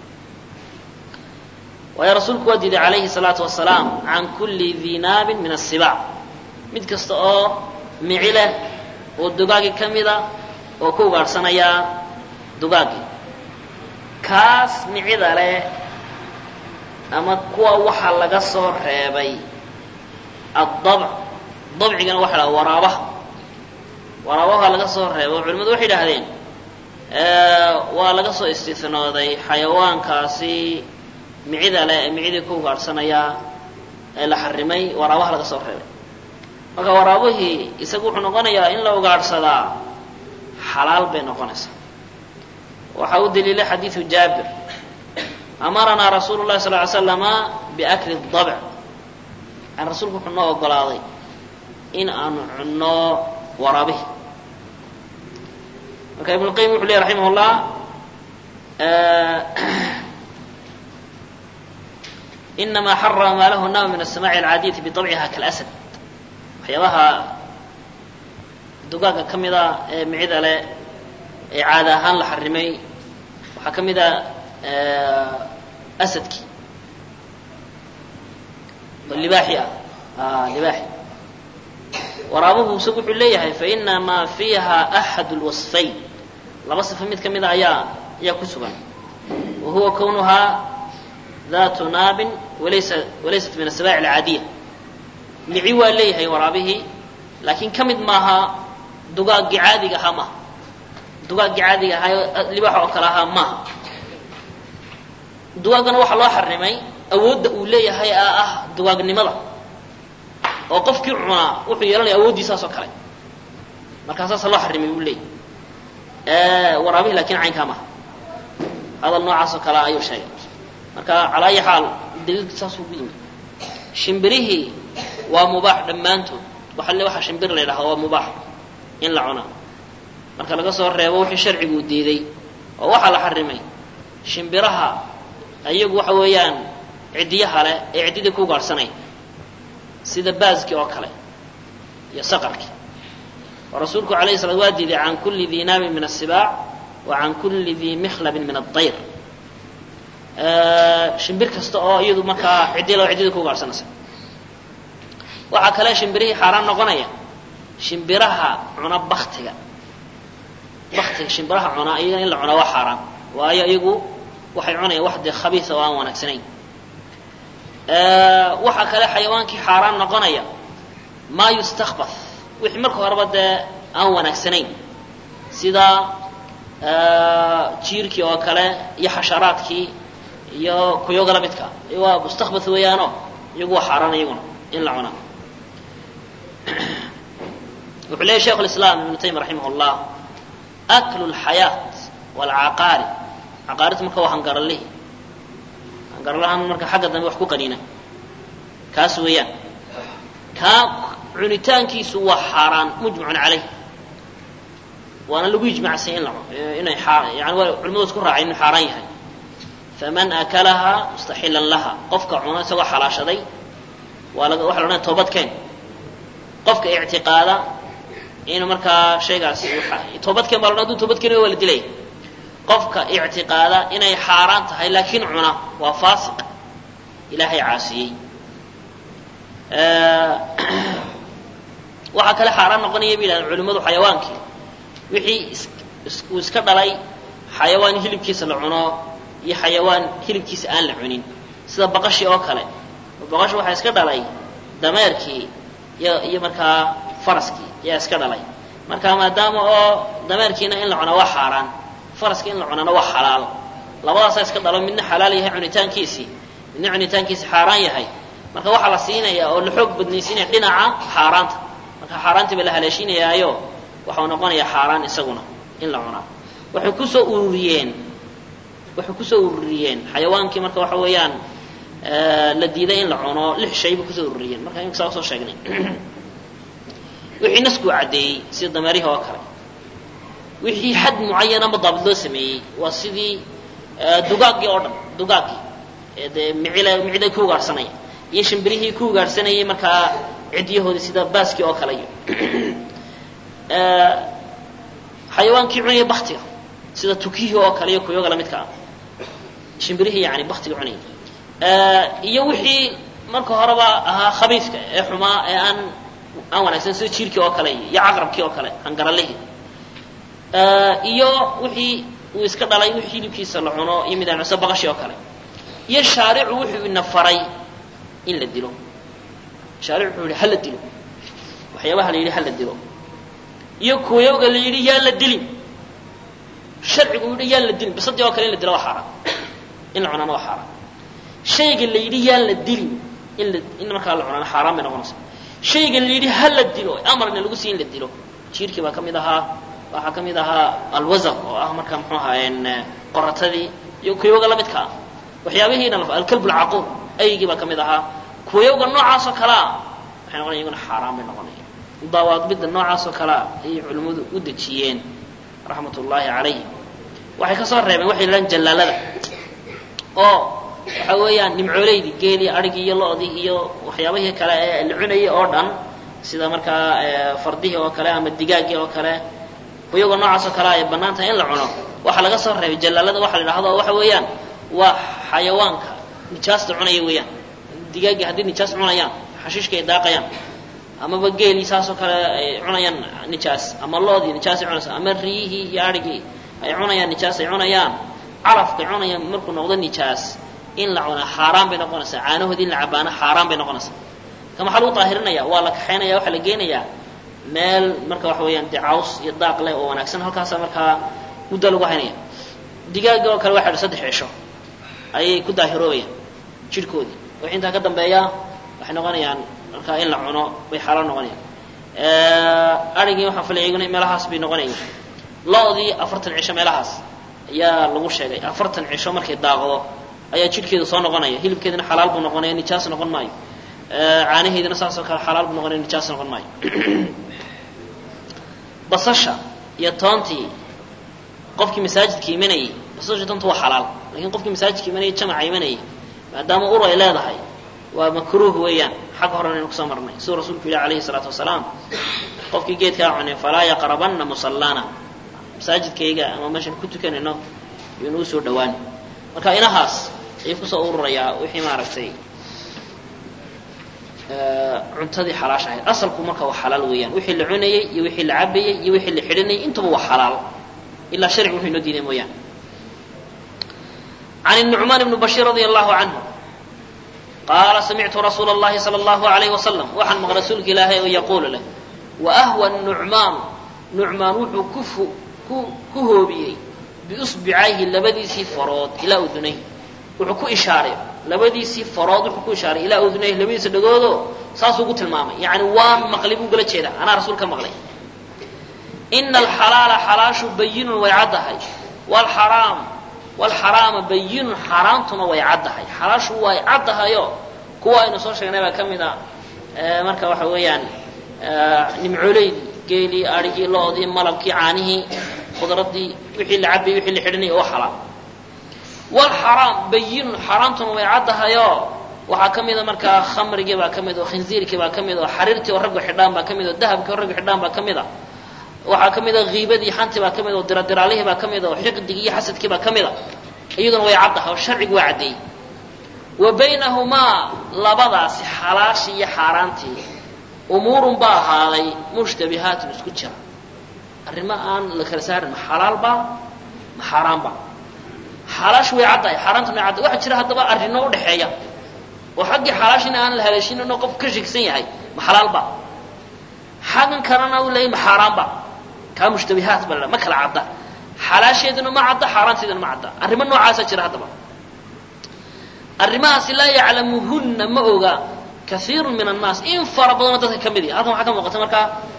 Speaker 1: waayo rasuulku waa diiday calayhi salaatu wasalaam can kulli dii naabin min asibaac mid kasta oo mici leh oo dugaagii ka mida oo ku ugaadhsanaya dugaaggii kaas micida leh ama kuwa waxa laga soo reebay addabc dabcigana waxa la waraabaha waraabaha laga soo reebay oo culimadu waxay idhaahdeen waa laga soo istinooday xayawaankaasi micida leh ee micidii ku ugaadhsanaya ee la xarimay waraabaha laga soo reebay marka waraabihii isagu wuxuu noqonayaa in la ugaadhsadaa xalaal bay noqonaysaa waxaa u daliilay xadiidu jaabir amaranaa rasuulu llahi sal ly slama biakli dabc yani rasuulku wuxuu noo ogolaaday in aanu cunno waraabihi marka ibnu qayim wuxuu ley raximah llah inama xarama maa lahu nama min asamaci alcaadiyati biطabciha kalasad waxyaabaha dugaagga ka mida ee micida leh ee caada ahaan la xarimay waxaa ka mid a asadkii oo libaaxi ah libaaxi waraabuhu isagu wuxuu leeyahay fainamaa fiiha axad lwasfayn laba sifo mid ka mida ayaa ayaa ku sugan wa huwa kownuhaa datu naabin walaysa walaysat min asabaaci alcaadiya mici waa leeyahay waraabihii laakiin ka mid maaha dugaaggii caadiga ahaa maaha dugaaggii caadiga ahaa libaax oo kale ahaa maaha dugaaggana waxaa loo xarimay awoodda uu leeyahay aa ah dugaagnimada oo qofkii cunaa wuxuu yeelanaya awooddiisaas oo kale markaa saasa loo xarimay buu leeyahy waraabihi lakin caynkaa maaha hadal noocaas oo kale ayuu sheegay marka calaa ayi xaal daliilka saasuu ku yimid shimbirihii waa mubaax dhammaantood waxa le waxa shimbir la ydhaha waa mubaax in la cunaa marka laga soo reebo wixii sharcigu diiday oo waxaa la xarimay shimbiraha ayagu waxa weeyaan ciddiyaha leh ee ciddidii ku gaadhsanaya sida baaskii oo kale iyo saqarkii oo rasuulku alayhi salaat waa diiday can kulli dii naabin min asibaac wa can kulli dii mikhlabin min addayr shimbir kasta oo iyadu markaa ciddi loo ciddidii ku gaadhsanaysa waxaa kale shimbirihii xaaraan noqonaya shimbiraha cuna baktiga baktiga shimbiraha cunaa iyaga in la cunaa waa xaaraan waayo iyagu waxay cunayaan wax dee khabiisa oo aan wanaagsanayn waxaa kale xayawaankii xaaraan noqonaya maa yustakbah wixii marka horeba dee aan wanaagsanayn sida jiirkii oo kale iyo xasharaadkii iyo kuyoga la midka waa mustakbath weeyaano iyagu waa xaaraan iyaguna in la cunaa wuxuu leeyay sheikh lislaam ibnu taymiya raximah llah aklu lxayaat waalcaqaari caqaaridta marka waa hangaralihi hangaralahan marka xagga dambe wax ku qaniina kaas weeyaan kaa cunitaankiisu waa xaaraan mujmacun calayh waana lagu ijmacsay in la inay yani waa culimadu isku raacay inuu xaaraan yahay faman akalahaa mustaxilan laha qofka cuno isagoo xalaashaday waa la waxa la odhanaya toobadkeen qofka ictiqaada inuu markaa shaygaasi toobadkeen baa la odhan haduu toobadkeen waa la dilaya qofka ictiqaada inay xaaraan tahay laakiin cuna waa faasiq ilaahay caasiyey waxaa kale xaaraan noqonaya bay yidhahdeen culimmadu xayawaankii wixii uu iska dhalay xayawaan hilibkiisa la cuno iyo xayawaan hilibkiisa aan la cunin sida baqashii oo kale baqashi waxaa iska dhalay dameerkii iyo iyo markaa faraskii ayaa iska dhalay marka maadaama oo dameerkiina in la cunaa waa xaaraan faraska in la cunaana waa xalaal labadaasaa iska dhalo midna xalaal yahay cunitaankiisii midna cunitaankiisi xaaraan yahay marka waxaa la siinaya oo la xoog badnaysiinaya dhinaca xaaraanta marka xaaraantii baa la haleeshiinayaayo waxau noqonayaa xaaraan isaguna in la cunaa waxay kusoo ururiyeen waxay kusoo ururiyeen xayawaankii marka waxa weeyaan la diiday in la cuno lix shay bay kusoo ururiyeen marka imika saa usoo sheegnay wixii nasku caddeeyey sida dameerihi oo kale wixii xad mucayan ama daabid loo sameeyey waa sidii dugaaggii oo dhan dugaaggii dee micil micida ku ugaadhsanaya iyo shimbirihii ku ugaadhsanayay markaa cidyahoodii sida baaskii oo kale iyo xayawaankii cunaya baktiga sida tukihii oo kale iyo kuyoga lamidka ah shimbirihii yani baktiga cunaya iyo wixii marka horeba ahaa khabiifka ee xumaa ee aan aan wanaagsan sida jiirkii oo kale iyo caqrabkii oo kale hangaralihii iyo wixii uu iska dhalay wixii hilibkiisa la cuno iyo midaan cuse baqashii oo kale iyo shaaricu wuxuu ina faray in la dilo shaaric wuxuu yihi hala dilo waxyaabaha la yidhi hala dilo iyo kuwayowga la yidhi yaa la dilin sharcigu yidhi yaan la dilin bisadii oo kale in la dilo waa xaaraan in la cunaana waa xaaraan shayga la yidhi yaan la dilin in la in markaa la cunaana xaaraan bay noqonaysa shayga la yidhi ha la dilo amarna lagu sii in la dilo jiirkii baa ka mid ahaa waxaa ka mid ahaa alwazar oo ah markaa muxuu ahaa qoratadii iyo kuwayowga lamidka ah waxyaabihiina alkalb alcaquur aygii baa ka mid ahaa kuwayowga noocaas oo kalea waxay noqonaya iyaguna xaaraan bay noqonaya dawaadbidda noocaas oo kalea ayay culimmadu u dejiyeen raxmat ullaahi calayhim waxay ka soo reebeen waxay yidhahdaan jallaalada oo waxa weeyaan nimcooleydii geelii adhigii iyo lo-dii iyo waxyaabihii kale ee la cunayay oo dhan sida markaa fardihii oo kale ama digaaggii oo kale kuyaga noocaas oo kale ay bannaan tahay in la cuno waxaa laga soo reebay jallaalada waxa la yidhahdo waxa weeyaan waa xayawaanka nijaasta cunaya weeyaan digaaggii haddii nijaas cunayaan xashiishka ay daaqayaan amaba geelii saasoo kale ay cunayaan nijaas ama loodii nijaasay cunaysa ama riyihii iyo adhigii ay cunayaan nijaas ay cunayaan calafkay cunayaan markuu noqdo nijaas in la cunaa xaaraan bay noqonaysaa caanahoodii in la cabaana xaaraan bay noqonaysaa ka maxaa lagu daahirinaya waa la kaxaynaya waxaa la geenayaa meel marka waxa weeyaan dee caws iyo daaq leh oo wanaagsan halkaasa markaa muddo lagu haynaya digaaga oo kale waxa saddex cisho ayay ku daahiroobayaan jidhkoodii wixii intaa ka dambeeya waxay noqonayaan markaa in la cuno bay xaaraan noqonayaan adhigii waxaan filaya iyaguna meelahaas bay noqonayaan lo-dii afartan cisho meelahaas ayaa lagu sheegay afartan cisho markay daaqdo ayaa jidhkeedu soo noqonaya hilibkeedina xalaal buu noqonaya nijaas noqon maayo caanaheedina saasoo kale xalaal buu noqonaya nijaas noqon maayo basasha iyo toontii qofkii masaajidka imanayay basasha toonta waa xalaal lakin qofkii masaajidka imanayay jamaca imanayay maadaama ur ay leedahay waa makruuh weeyaan xagga horena aynu kusoo marnay siduu rasuulku yihi alayhi salaatu wasalaam qofkii geedkaa cunay falaa yaqrabanna musallana masaajidkayga ama meeshaan ku tukanayno ynu usoo dhawaan marka inahaas ayuu kusoo ururayaa wixii maaragtay cuntadii xalaash ahayd asalku marka waa xalaal weeyaan wixii la cunayey iyo wixii la cabayey iyo wixii la xidhanayay intaba waa xalaal ilaa sharcigu wuxuu inoo diiday mooyaane عن النعمان بن بشير رضي الله عنه قال سمعت رسول الله صلى الله عليه وسلم وحن مغ رسولك إلهي يقول له وأهوى النعمان نعمان وحو كفو كهوبيي بإصبعيه لبديسي فراد إلى أذنيه wuxuu ku ishaaray labadiisii farood wuxuu ku ishaaray ilaa udunayh labadiisa dhagoodo saasuu ku tilmaamay yani waan maqlay buu gala jeedaa anaa rasuul ka maqlay ina alxalaala xalaashu bayinun way caddahay wlxaraam wlxaraama bayinun xaaraantuna way caddahay xalaashu way caddahayo kuwa aynu soo sheegnay baa ka mid a marka waxa weeyaan nimcooleydii geelii adhigii lo-dii malabkii caanihii khudradii wixii la cabayy wixii la xidhanayay oo xalaal wlxaraam bayinun xaaraantuna way caddahayo waxaa ka mida markaa khamrigii baa ka mid oo khinziirkii baa ka mid oo xariirtii oo raggu xidhaan baa ka mid oo dahabkii oo raggu xidhaan baa ka mid a waxaa ka mid a kiibadii xantii baa ka mid oo diradiraalihii baa ka mid oo xiqdigii iyo xasadkii baa ka mid a iyaduna way caddahay oo sharcigu waa caddeeyey wa baynahumaa labadaasi xalaashii iyo xaaraantii umuurun baa ahaaday mushtabihaatun isku jira arrimo aan la kala saarin ma xalaalba ma xaaraanba xalaashu way caddahay xaaraantuna way caddahay waxaa jira haddaba arrino udhexeeya oo xaggii xalaashina aan la haleeshinino qof ka shegsan yahay ma xalaalba xaggan kalena u leeyay ma xaaraanba kaa mushtabihaat ba la ma kala cadda xalaasheeduna ma cadda xaaraanteeduna ma cadda arrimo noocaasa jira haddaba arrimahaasi laa yaclamuhunna ma oga kaiiru min annaas in fara badanoo dadka ka mid yahi halkan waxaa ka muuqata markaa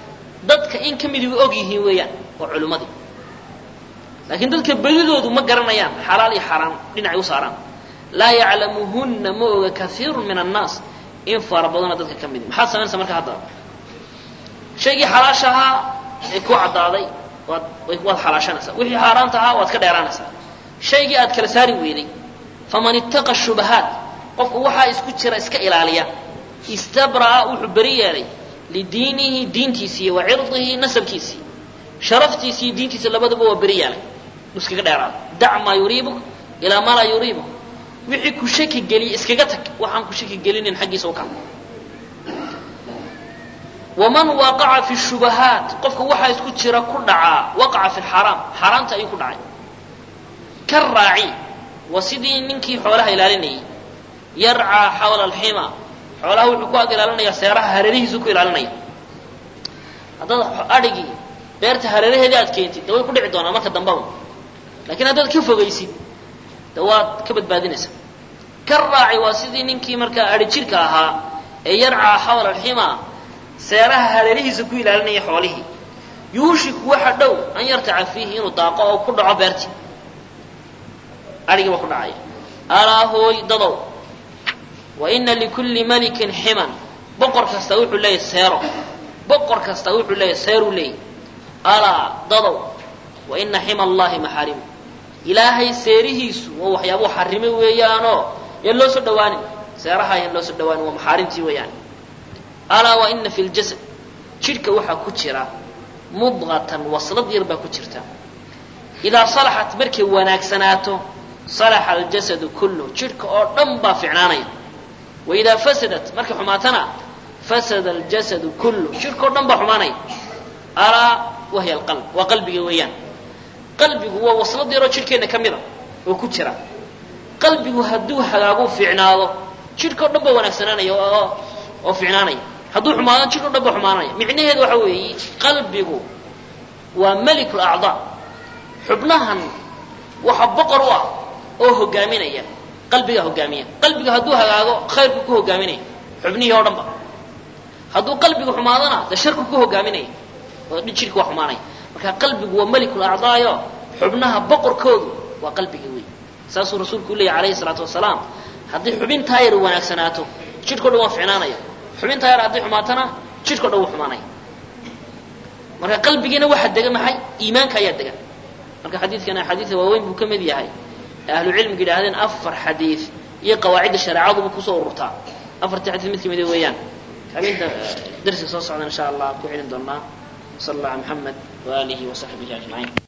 Speaker 1: dadka in ka midi og yihiin weeyaan waa culimmadii laakiin dadka bedidoodu ma garanayaan xalaal iyo xaaraan dhinacay u saaraan laa yaclamuhunna ma oga kaiiru min annaas in fara badana dadka ka midi maxaad samaynaysaa marka haddaba shaygii xalaasha ahaa ee ku caddaaday waad waad xalaashanaysaa wixii xaaraanta ahaa waad ka dheeraanaysaa shaygii aad kala saari weyday faman ittaqa shubahaat qofku waxaa isku jira iska ilaaliya istabra'a wuxuu beri yeelay lidiinihi diintiisii wa cirdihi nasabkiisii sharaftiisii diintiisa labadaba waa beri yeelay iskaga dheeraada dac maa yuriibuk ilaa maa laa yuriibuk wixii ku shaki geliya iskaga tag waxaan ku shaki gelinin xaggiisa u kac waman waqaca fi shubahaat qofka waxaa isku jira ku dhacaa waqaca fi lxaraam xaaraamta ayuu ku dhacay ka raaci waa sidii ninkii xoolaha ilaalinayay yarcaa xawla alxima xoolaha wuxuu ku ag ilaalinayaa seeraha hareerihiisu ku ilaalinaya haddaad adhigii beerta hareeraheedii aad keentid de way ku dhici doonaa marka dambaba lakiin haddaad ka fogaysid de waad ka badbaadinaysaa ka raaci waa sidii ninkii markaa adhi jirka ahaa ee yarcaa xawla alxima seeraha hareerihiisa ku ilaalinaya xoolihii yuushiku waxa dhow an yartaca fiihi inuu daaqo oo ku dhaco beertii adhigii baa ku dhacaya alaa hooy dadow wa ina likulli malikin ximan boqor kasta wuxuu leeyahy seero boqor kasta wuxuu leeyahy seeruu leeyahy alaa dadow wa ina xima allahi maxaarimu ilaahay seerihiisu waa waxyaabuu xarime weeyaanoo yaan loo soo dhawaanin seeraha yaan loo soo dhawaanin waa maxaarimtii weeyaan alaa wa ina fi ljasad jidhka waxaa ku jira mudqatan waslad yar baa ku jirta idaa salaxat markay wanaagsanaato salaxa aljasadu kulluh jidhka oo dhan baa ficnaanaya wa idaa fasadat markay xumaatana fasada aljasadu kulluh jidhka oo dhan baa xumaanaya alaa wahiya alqalb waa qalbiga weeyaan qalbigu waa waslad yaroo jidhkeenna ka mida oo ku jira qalbigu hadduu hagaagu fiicnaado jidhka o dhan baa wanaagsanaanaya oo oo fiicnaanaya hadduu xumaado jidh o dhan baa xumaanaya micnaheedu waxa weeye qalbigu waa meliku lacdaa xubnahan waxa boqor u ah oo hogaaminaya qalbigaa hogaamiya qalbiga hadduu hagaago khayrku ku hogaaminaya xubnihii oo dhan ba hadduu qalbigu xumaadona de sharku ku hogaaminaya oo jidhka waa xumaanaya marka qalbigu waa meliku lacdaayo xubnaha boqorkoodu waa qalbiga wey saasuu rasuulku u leeyay alayhi salaatu wasalaam haddii xubintaa yar wanaagsanaato jidhko dhan waa ficnaanaya xubintaa yar hadday xumaatana jidhko dhan wuu xumaanaya marka qalbigiina waxa dega maxay iimaanka ayaa dega marka xadiidkan axaadiida waaweyn buu ka mid yahay ahlu cilmiga yidhaahdeen afar xadiid iyo qawaacidda shareecaduba kusoo ururtaa afartii xadiid mid ka mida weeyaan habeenka darsiga soo socda insha allah ku celin doonaa sal allah ala maxamed waaalihi wasaxbihi ajmaciin